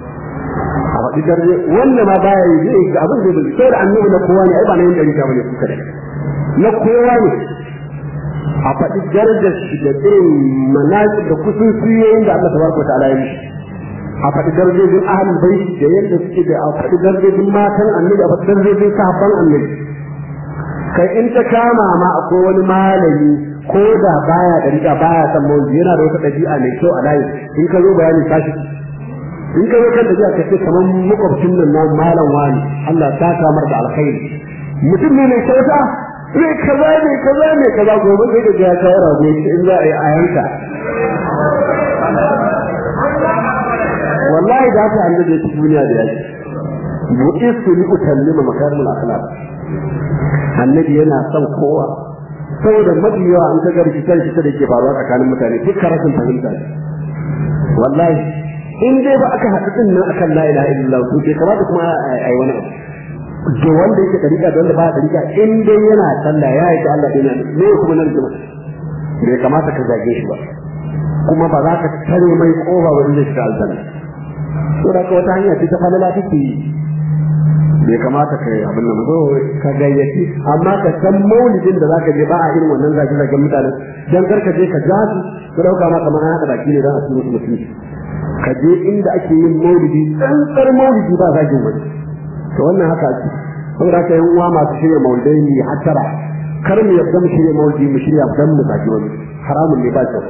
a faɗi darajar wanda ma baya yi zai ga abin da bai sai da annabi na kowa ne ai ba na yin ɗarika bane kuka da na kowa ne a faɗi darajar shi da irin manaki da kusurciyoyin da Allah tabaraka wa ta'ala ya mishi a faɗi darajojin ahlul bait da yadda suke da a faɗi darajojin matan annabi a faɗi darajojin sahabban annabi kai in ta kama ma akwai wani malami ko da baya da riga baya san mawuzi yana da wata ɗabi'a mai kyau a layi in ka zo bayani tashi in ka zo kan ɗabi'a ka ce kamar makwabcin nan na malam wani Allah ta samar da alkhairi mutum ne mai kyauta ne kaza ne kaza ne kaza gobe sai da ya kawo rago in za a yi a yanka wallahi da haka annabi ya ci duniya da yaki bu'istu li utallima makarimul akhlaq annabi yana son kowa saboda mafi yawa an kaga rikitar shi da ke faruwa tsakanin mutane duk rashin fahimta ne wallahi in dai ba aka haɗu din nan akan la ilaha illallah to bai kamata kuma a yi wani abu da wanda yake dariƙa da wanda ba dariƙa in dai yana sallah ya yi da Allah ɗin ne kuma nan jima bai kamata ka zage shi ba kuma ba za ka tare mai kofa wani zai shiga aljanna to da wata hanya ce ta falala take yi bai kamata ka yi abin nan zo ka gayyaci amma ka san maulidin da zaka je ba a irin wannan zaki zagen mutane dan karka je ka ja su su dauka ma kamar haka baki ne dan a tsoro mutum ka je inda ake yin maulidi tsantsar maulidi ba zagin wani to wannan haka ake saboda haka yan uwa masu shirya maulidai ne hattara kar mu yadda mu shirya maulidi mu shirya dan mu zagi wani haramun ne ba kyau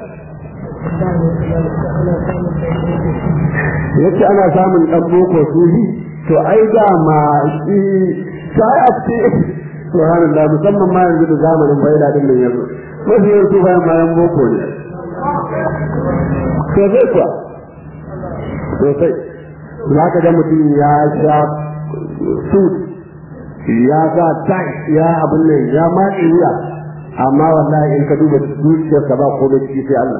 yace ana samun dan boko suhi to ai da ma shi sai a ce subhanallah musamman ma yanzu da zamanin bayyana din nan yanzu mafi yanzu bayan bayan boko ne to zai kuwa sosai za ka ga mutum ya sha suit ya sa tai ya abin nan ya matse wuya amma wallahi in ka duba zuciyarsa ba ko da ciki sai Allah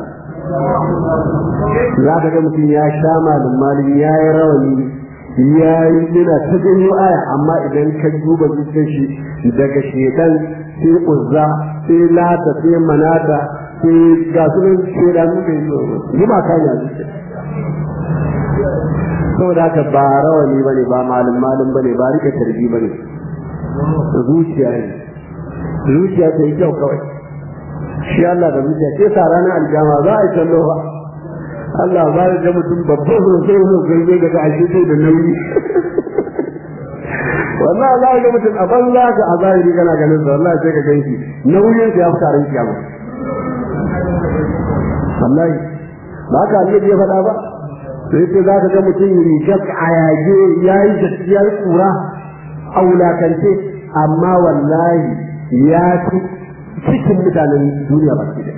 za ka ga mutum ya sha malin malin ya yi rawani ya yi yana ta janyo aya amma idan ka duba zuciyar shi daga shedan sai uzza sai lata sai manata sai ga su nan shedan muka yi zuma kan ya zuciya saboda haka ba rawani bane ba malin malin bane ba rike tarbi bane zuciya ne zuciya ta yi kyau kawai shi Allah da zuciya ke sa ranar aljama za a yi kallo ba Allah ba ya ga mutum babban sosai sosai zai daga ashe sai da nauyi wallahi za ga mutum a banza ka a zahiri kana ganin sa wallahi sai ka gan shi nauyin sa ya fi tarin kiyama wallahi ba ka Allah ya faɗa ba sai ce za ka ga mutum rigar a yage ya yi gaskiyar kura a wulakance amma wallahi ya fi cikin mutanen duniya baki da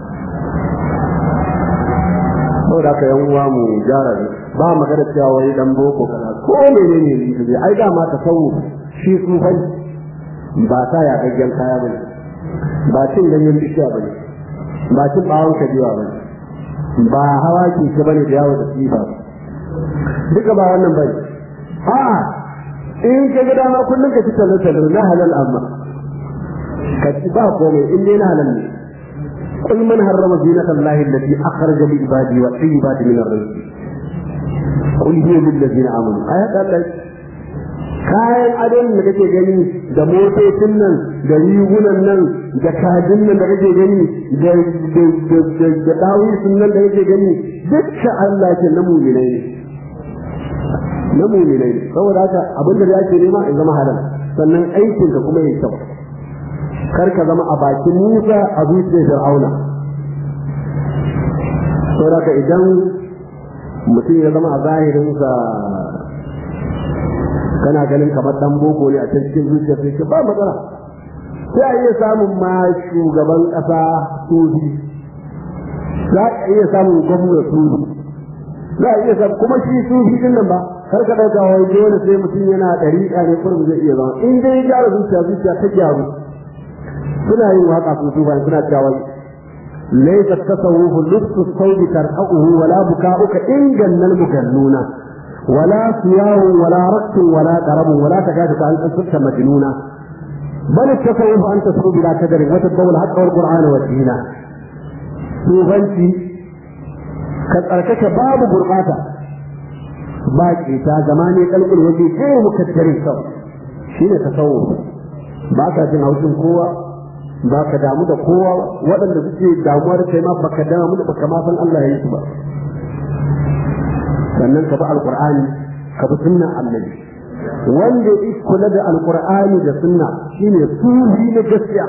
saboda haka yan uwa mu gyara ba magana cewa wai dan boko kana ko menene ne ai da ma ta sawu shi tsufan ba ta ya gaggen kaya bane ba cin ganyen bishiya bane ba cin bawon kajiwa bane ba hawa ke ke bane da yawo da tsifa duka ba wannan bane a'a in ka ga dama kullum ka ci talle-talle na halal amma ka ci ba komai in dai na halal ne قل من حرم زينة الله التي أخرج لعباده والطيبات من الرزق قل هي للذين آمنوا آيات الله kayan adon da kake gani da motocin nan da rigunan nan da kajin nan da kake gani da da dawisun nan da kake gani dukkan Allah ke na mu'minai ne na mu'minai ne saboda haka abin da ya ce nema in zama halal sannan aikin ka kuma yayi kyau kar ka zama a bakin Musa a zuciyar Fir'auna saboda ka idan mutum ya zama a zahirinsa kana ganin kamar dan boko ne a can cikin zuciyar sai ba matsala sai a iya samun ma shugaban kasa sufi za a iya samun gwamna sufi za a iya samun kuma shi sufi din nan ba kar ka dauka wai dole sai mutum yana dariƙa ne kurum zai iya zama in dai ya gyara zuciya zuciya ta gyaru suna yin waka su su bayan suna cewa laysa tasawufu lubsu sawbi tarhaquhu wala buka'uka in gannal mugannuna wala siyahu wala raqtu wala qarabu wala takadu ka an tasutta majnuna bal tasawufu an tasbu bila kadari wa tadawul haqqa wal qur'ana wa dina sufanci ka tsarkake babu gurbata ba ta zamani kalkul waje kai mukaddare kawai shine tasawuf ba ka jin haushin kowa ba ka damu da kowa waɗanda suke damuwa da kai ma ba ka damu da baka ma san Allah ya yi su ba sannan ka bi alqur'ani ka bi sunnan annabi wanda ya kula da alqur'ani da sunna shine sufi na gaskiya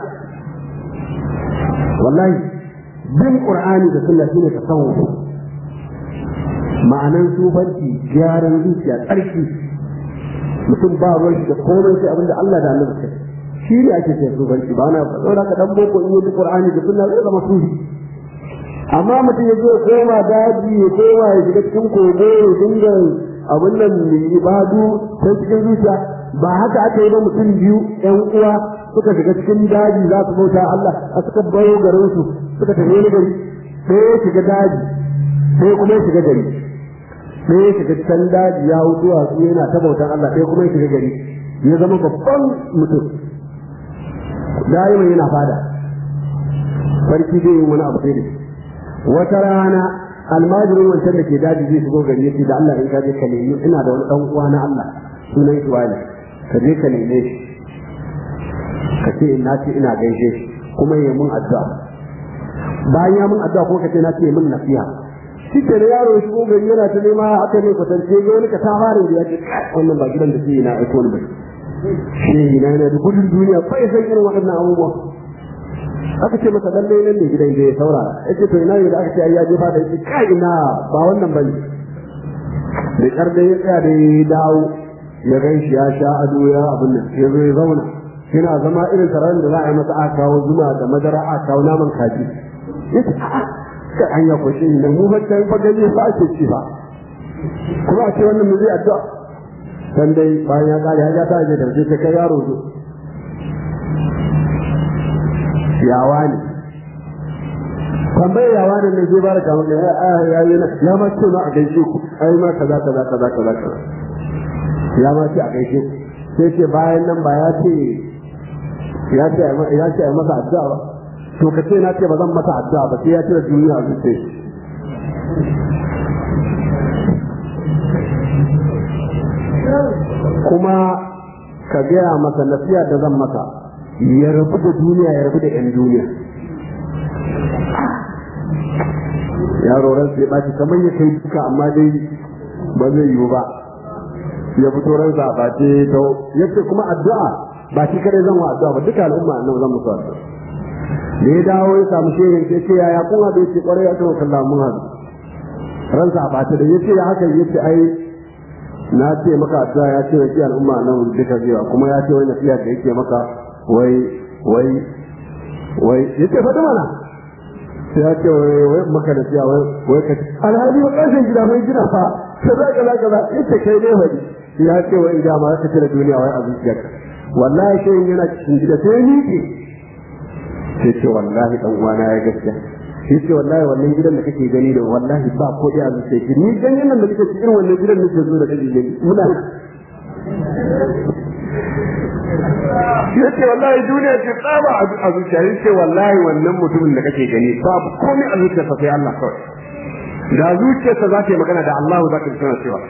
wallahi bin qur'ani da sunna shine tasawuf ma'anan sufanci gyaran zuciya tsarki mutum ba ruwan shi da komai sai abinda Allah da annabi kai shi ne ake ce sufanci ba na saboda ka dan boko in yi qur'ani da sunna zai zama sufi amma mutum ya zo koma daji ya koma ya shiga cikin kogo ya dinga abin nan mai ibadu ta cikin zuciya ba haka aka yi ba mutum biyu ƴan uwa suka shiga cikin daji za su bauta Allah a suka bayo garin su suka tafi wani gari sai ya shiga daji sai kuma ya shiga gari sai ya shiga can daji ya hutu a su yana ta bautan Allah sai kuma ya shiga gari ya zama babban mutum daima yana fada sarki zai yi wani abu sai da wata rana almajirin wancan da ke daji zai shigo gari yace da Allah in ka je ka nemi ina da wani dan uwa na Allah sunan shi wani ka je ka neme shi ka ce na ce ina gaishe shi kuma ya mun addu'a bayan ya mun addu'a kuma ka ce na ce mun nasiha shi ke da yaro ya shigo gari yana ta nema aka ne kwatance ga wani ka ta fara da ya ce wannan ba gidan da ke na aiko ni ba shi na yana da gudun duniya bai san irin waɗannan abubuwa aka ce masa lalle nan ne gidan da ya saurara yace to ina ne da aka ce ai ya jefa da shi kai ina ba wannan bane da kar da ya tsaya da ya dawo ya gan shi ya sha ado ya abin nan ya zo ya zauna yana zama irin taron da za a yi masa aka kawo zuma da madara aka kawo naman kaji yace a'a kai an ya kwashe ni nan mu ba ta fa gani ba ake ci ba kuma a ce wannan mu zai addu'a dan dai bayan ya kare ya ta je da sai kai yaro zo yawa ne tambayar yawa ne ne zai bara kamar ya ya yi ya ma ce ma a gaishe ku ai ma kaza kaza kaza kaza kaza ya ma ce a gaishe ku sai ce bayan nan ba ya ce ya ce ya ce ai masa addu'a ba to ka ce na ce ba zan masa addu'a ba sai ya ce da duniya a zuciya kuma ka gaya masa nasiya da zan masa ya rabu da duniya ya rabu da 'yan duniya yaro ran sai ɓaci kamar ya kai duka amma dai ba zai yiwu ba ya fito ransa a ɓace to yace kuma addu'a ba shi kare zan wa addu'a ba duka al'umma nan zan musu addu'a da ya dawo ya samu shehin sai ce yaya kun haɗu yace kwarai ya kawo kallon mun haɗu ransa a ɓace da yace ya haka yace ai na ce maka addu'a ya ce wai al'umma nan duka zewa kuma ya ce wai nasiha da yake maka wai wai wai yace faɗi mana sai ya ce wai wai maka da siya wai wai ka alhali wa ƙarshen gida mai gina fa kaza kaza kaza yace kai ne wani ya ce wai idan ma ka tare duniya wai a zuciyarka wallahi sai yana cikin gida sai ni ke sai ce wallahi dan uwana ya gaskiya sai ce wallahi wannan gidan da kake gani da wallahi ba ko da azu sai ni ganin nan da kake cikin wannan gidan nake zo da kake gani muna yace wallahi duniya ce tsaba a zuciya yace wallahi wannan mutumin da kake gani babu komai a zuciyarsa sai Allah kawai da zuciyarsa za ta yi magana da Allah za ta tsaya cewa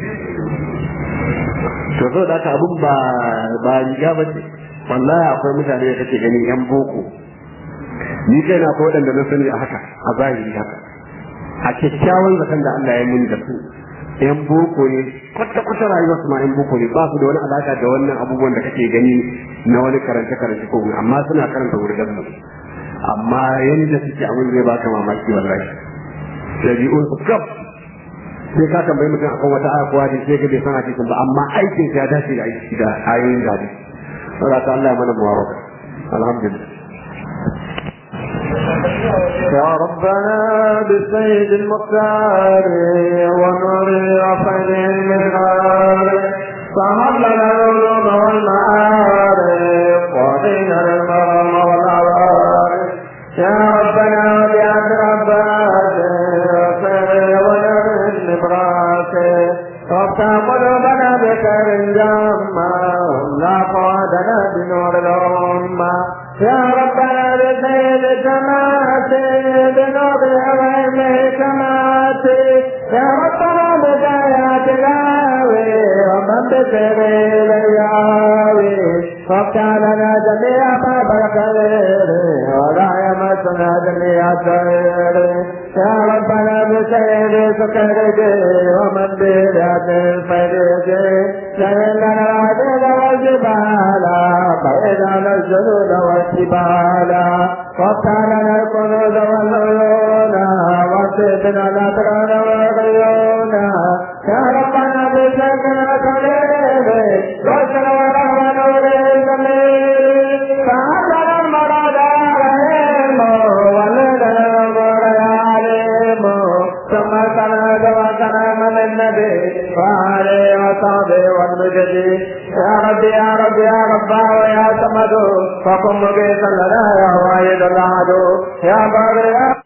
to so da ka abun ba ba riga ba ce wallahi akwai mutane da kake gani yan boko ni kai na ko wadanda na sani a haka a zahiri haka a kyakkyawan zakan da Allah ya muni da su yan boko ne kwata kwata rayuwar su ma yan boko ne ba su da wani alaka da wannan abubuwan da kake gani na wani karance karance ko amma suna karanta wurin mu amma yanda suke abin zai baka mamaki wallahi dabi'un su kaf sai ka tambayi mutum akan wata aya ko hadisi sai ka bai san hadisin ba amma aikin ya dace da aiki da ayoyin da hadisi saboda ta Allah ya mana muwafaka alhamdulillah
يا ربنا بالسيد المختار ونور رفعه المنار فهب لنا العلوم والمعارف وقنا المرم والعوارف يا ربنا بعد ربك ونر النبراك وافتح قلوبنا بخير الجامع لا قادنا بنور الأمة يا ربنا بسيد سماتي بنور أوامه سماتي يا ربنا بدايات الهاوي ومن بسر الياوي وافتح لنا جميع باب الخير ولا يمسنا جميع الخير يا ربنا بسيد سكرك ومن بلاد الفريق سهل لنا العدل والجبال بعيد عن الجنود والجبال وافتح لنا الكنوز والعيون وسيدنا الأبرار والعيون يا ربنا بسكنا كريم وسر ورحمة نور الجميل فهذا المراد عليهم ولدنا الأمور عليم ثم سند وسلام للنبي وعليه وصحبه والمجد يا رب يا رب يا رب ويا صمد فقم مجيسا لنا يا واحد الأحد يا بر يا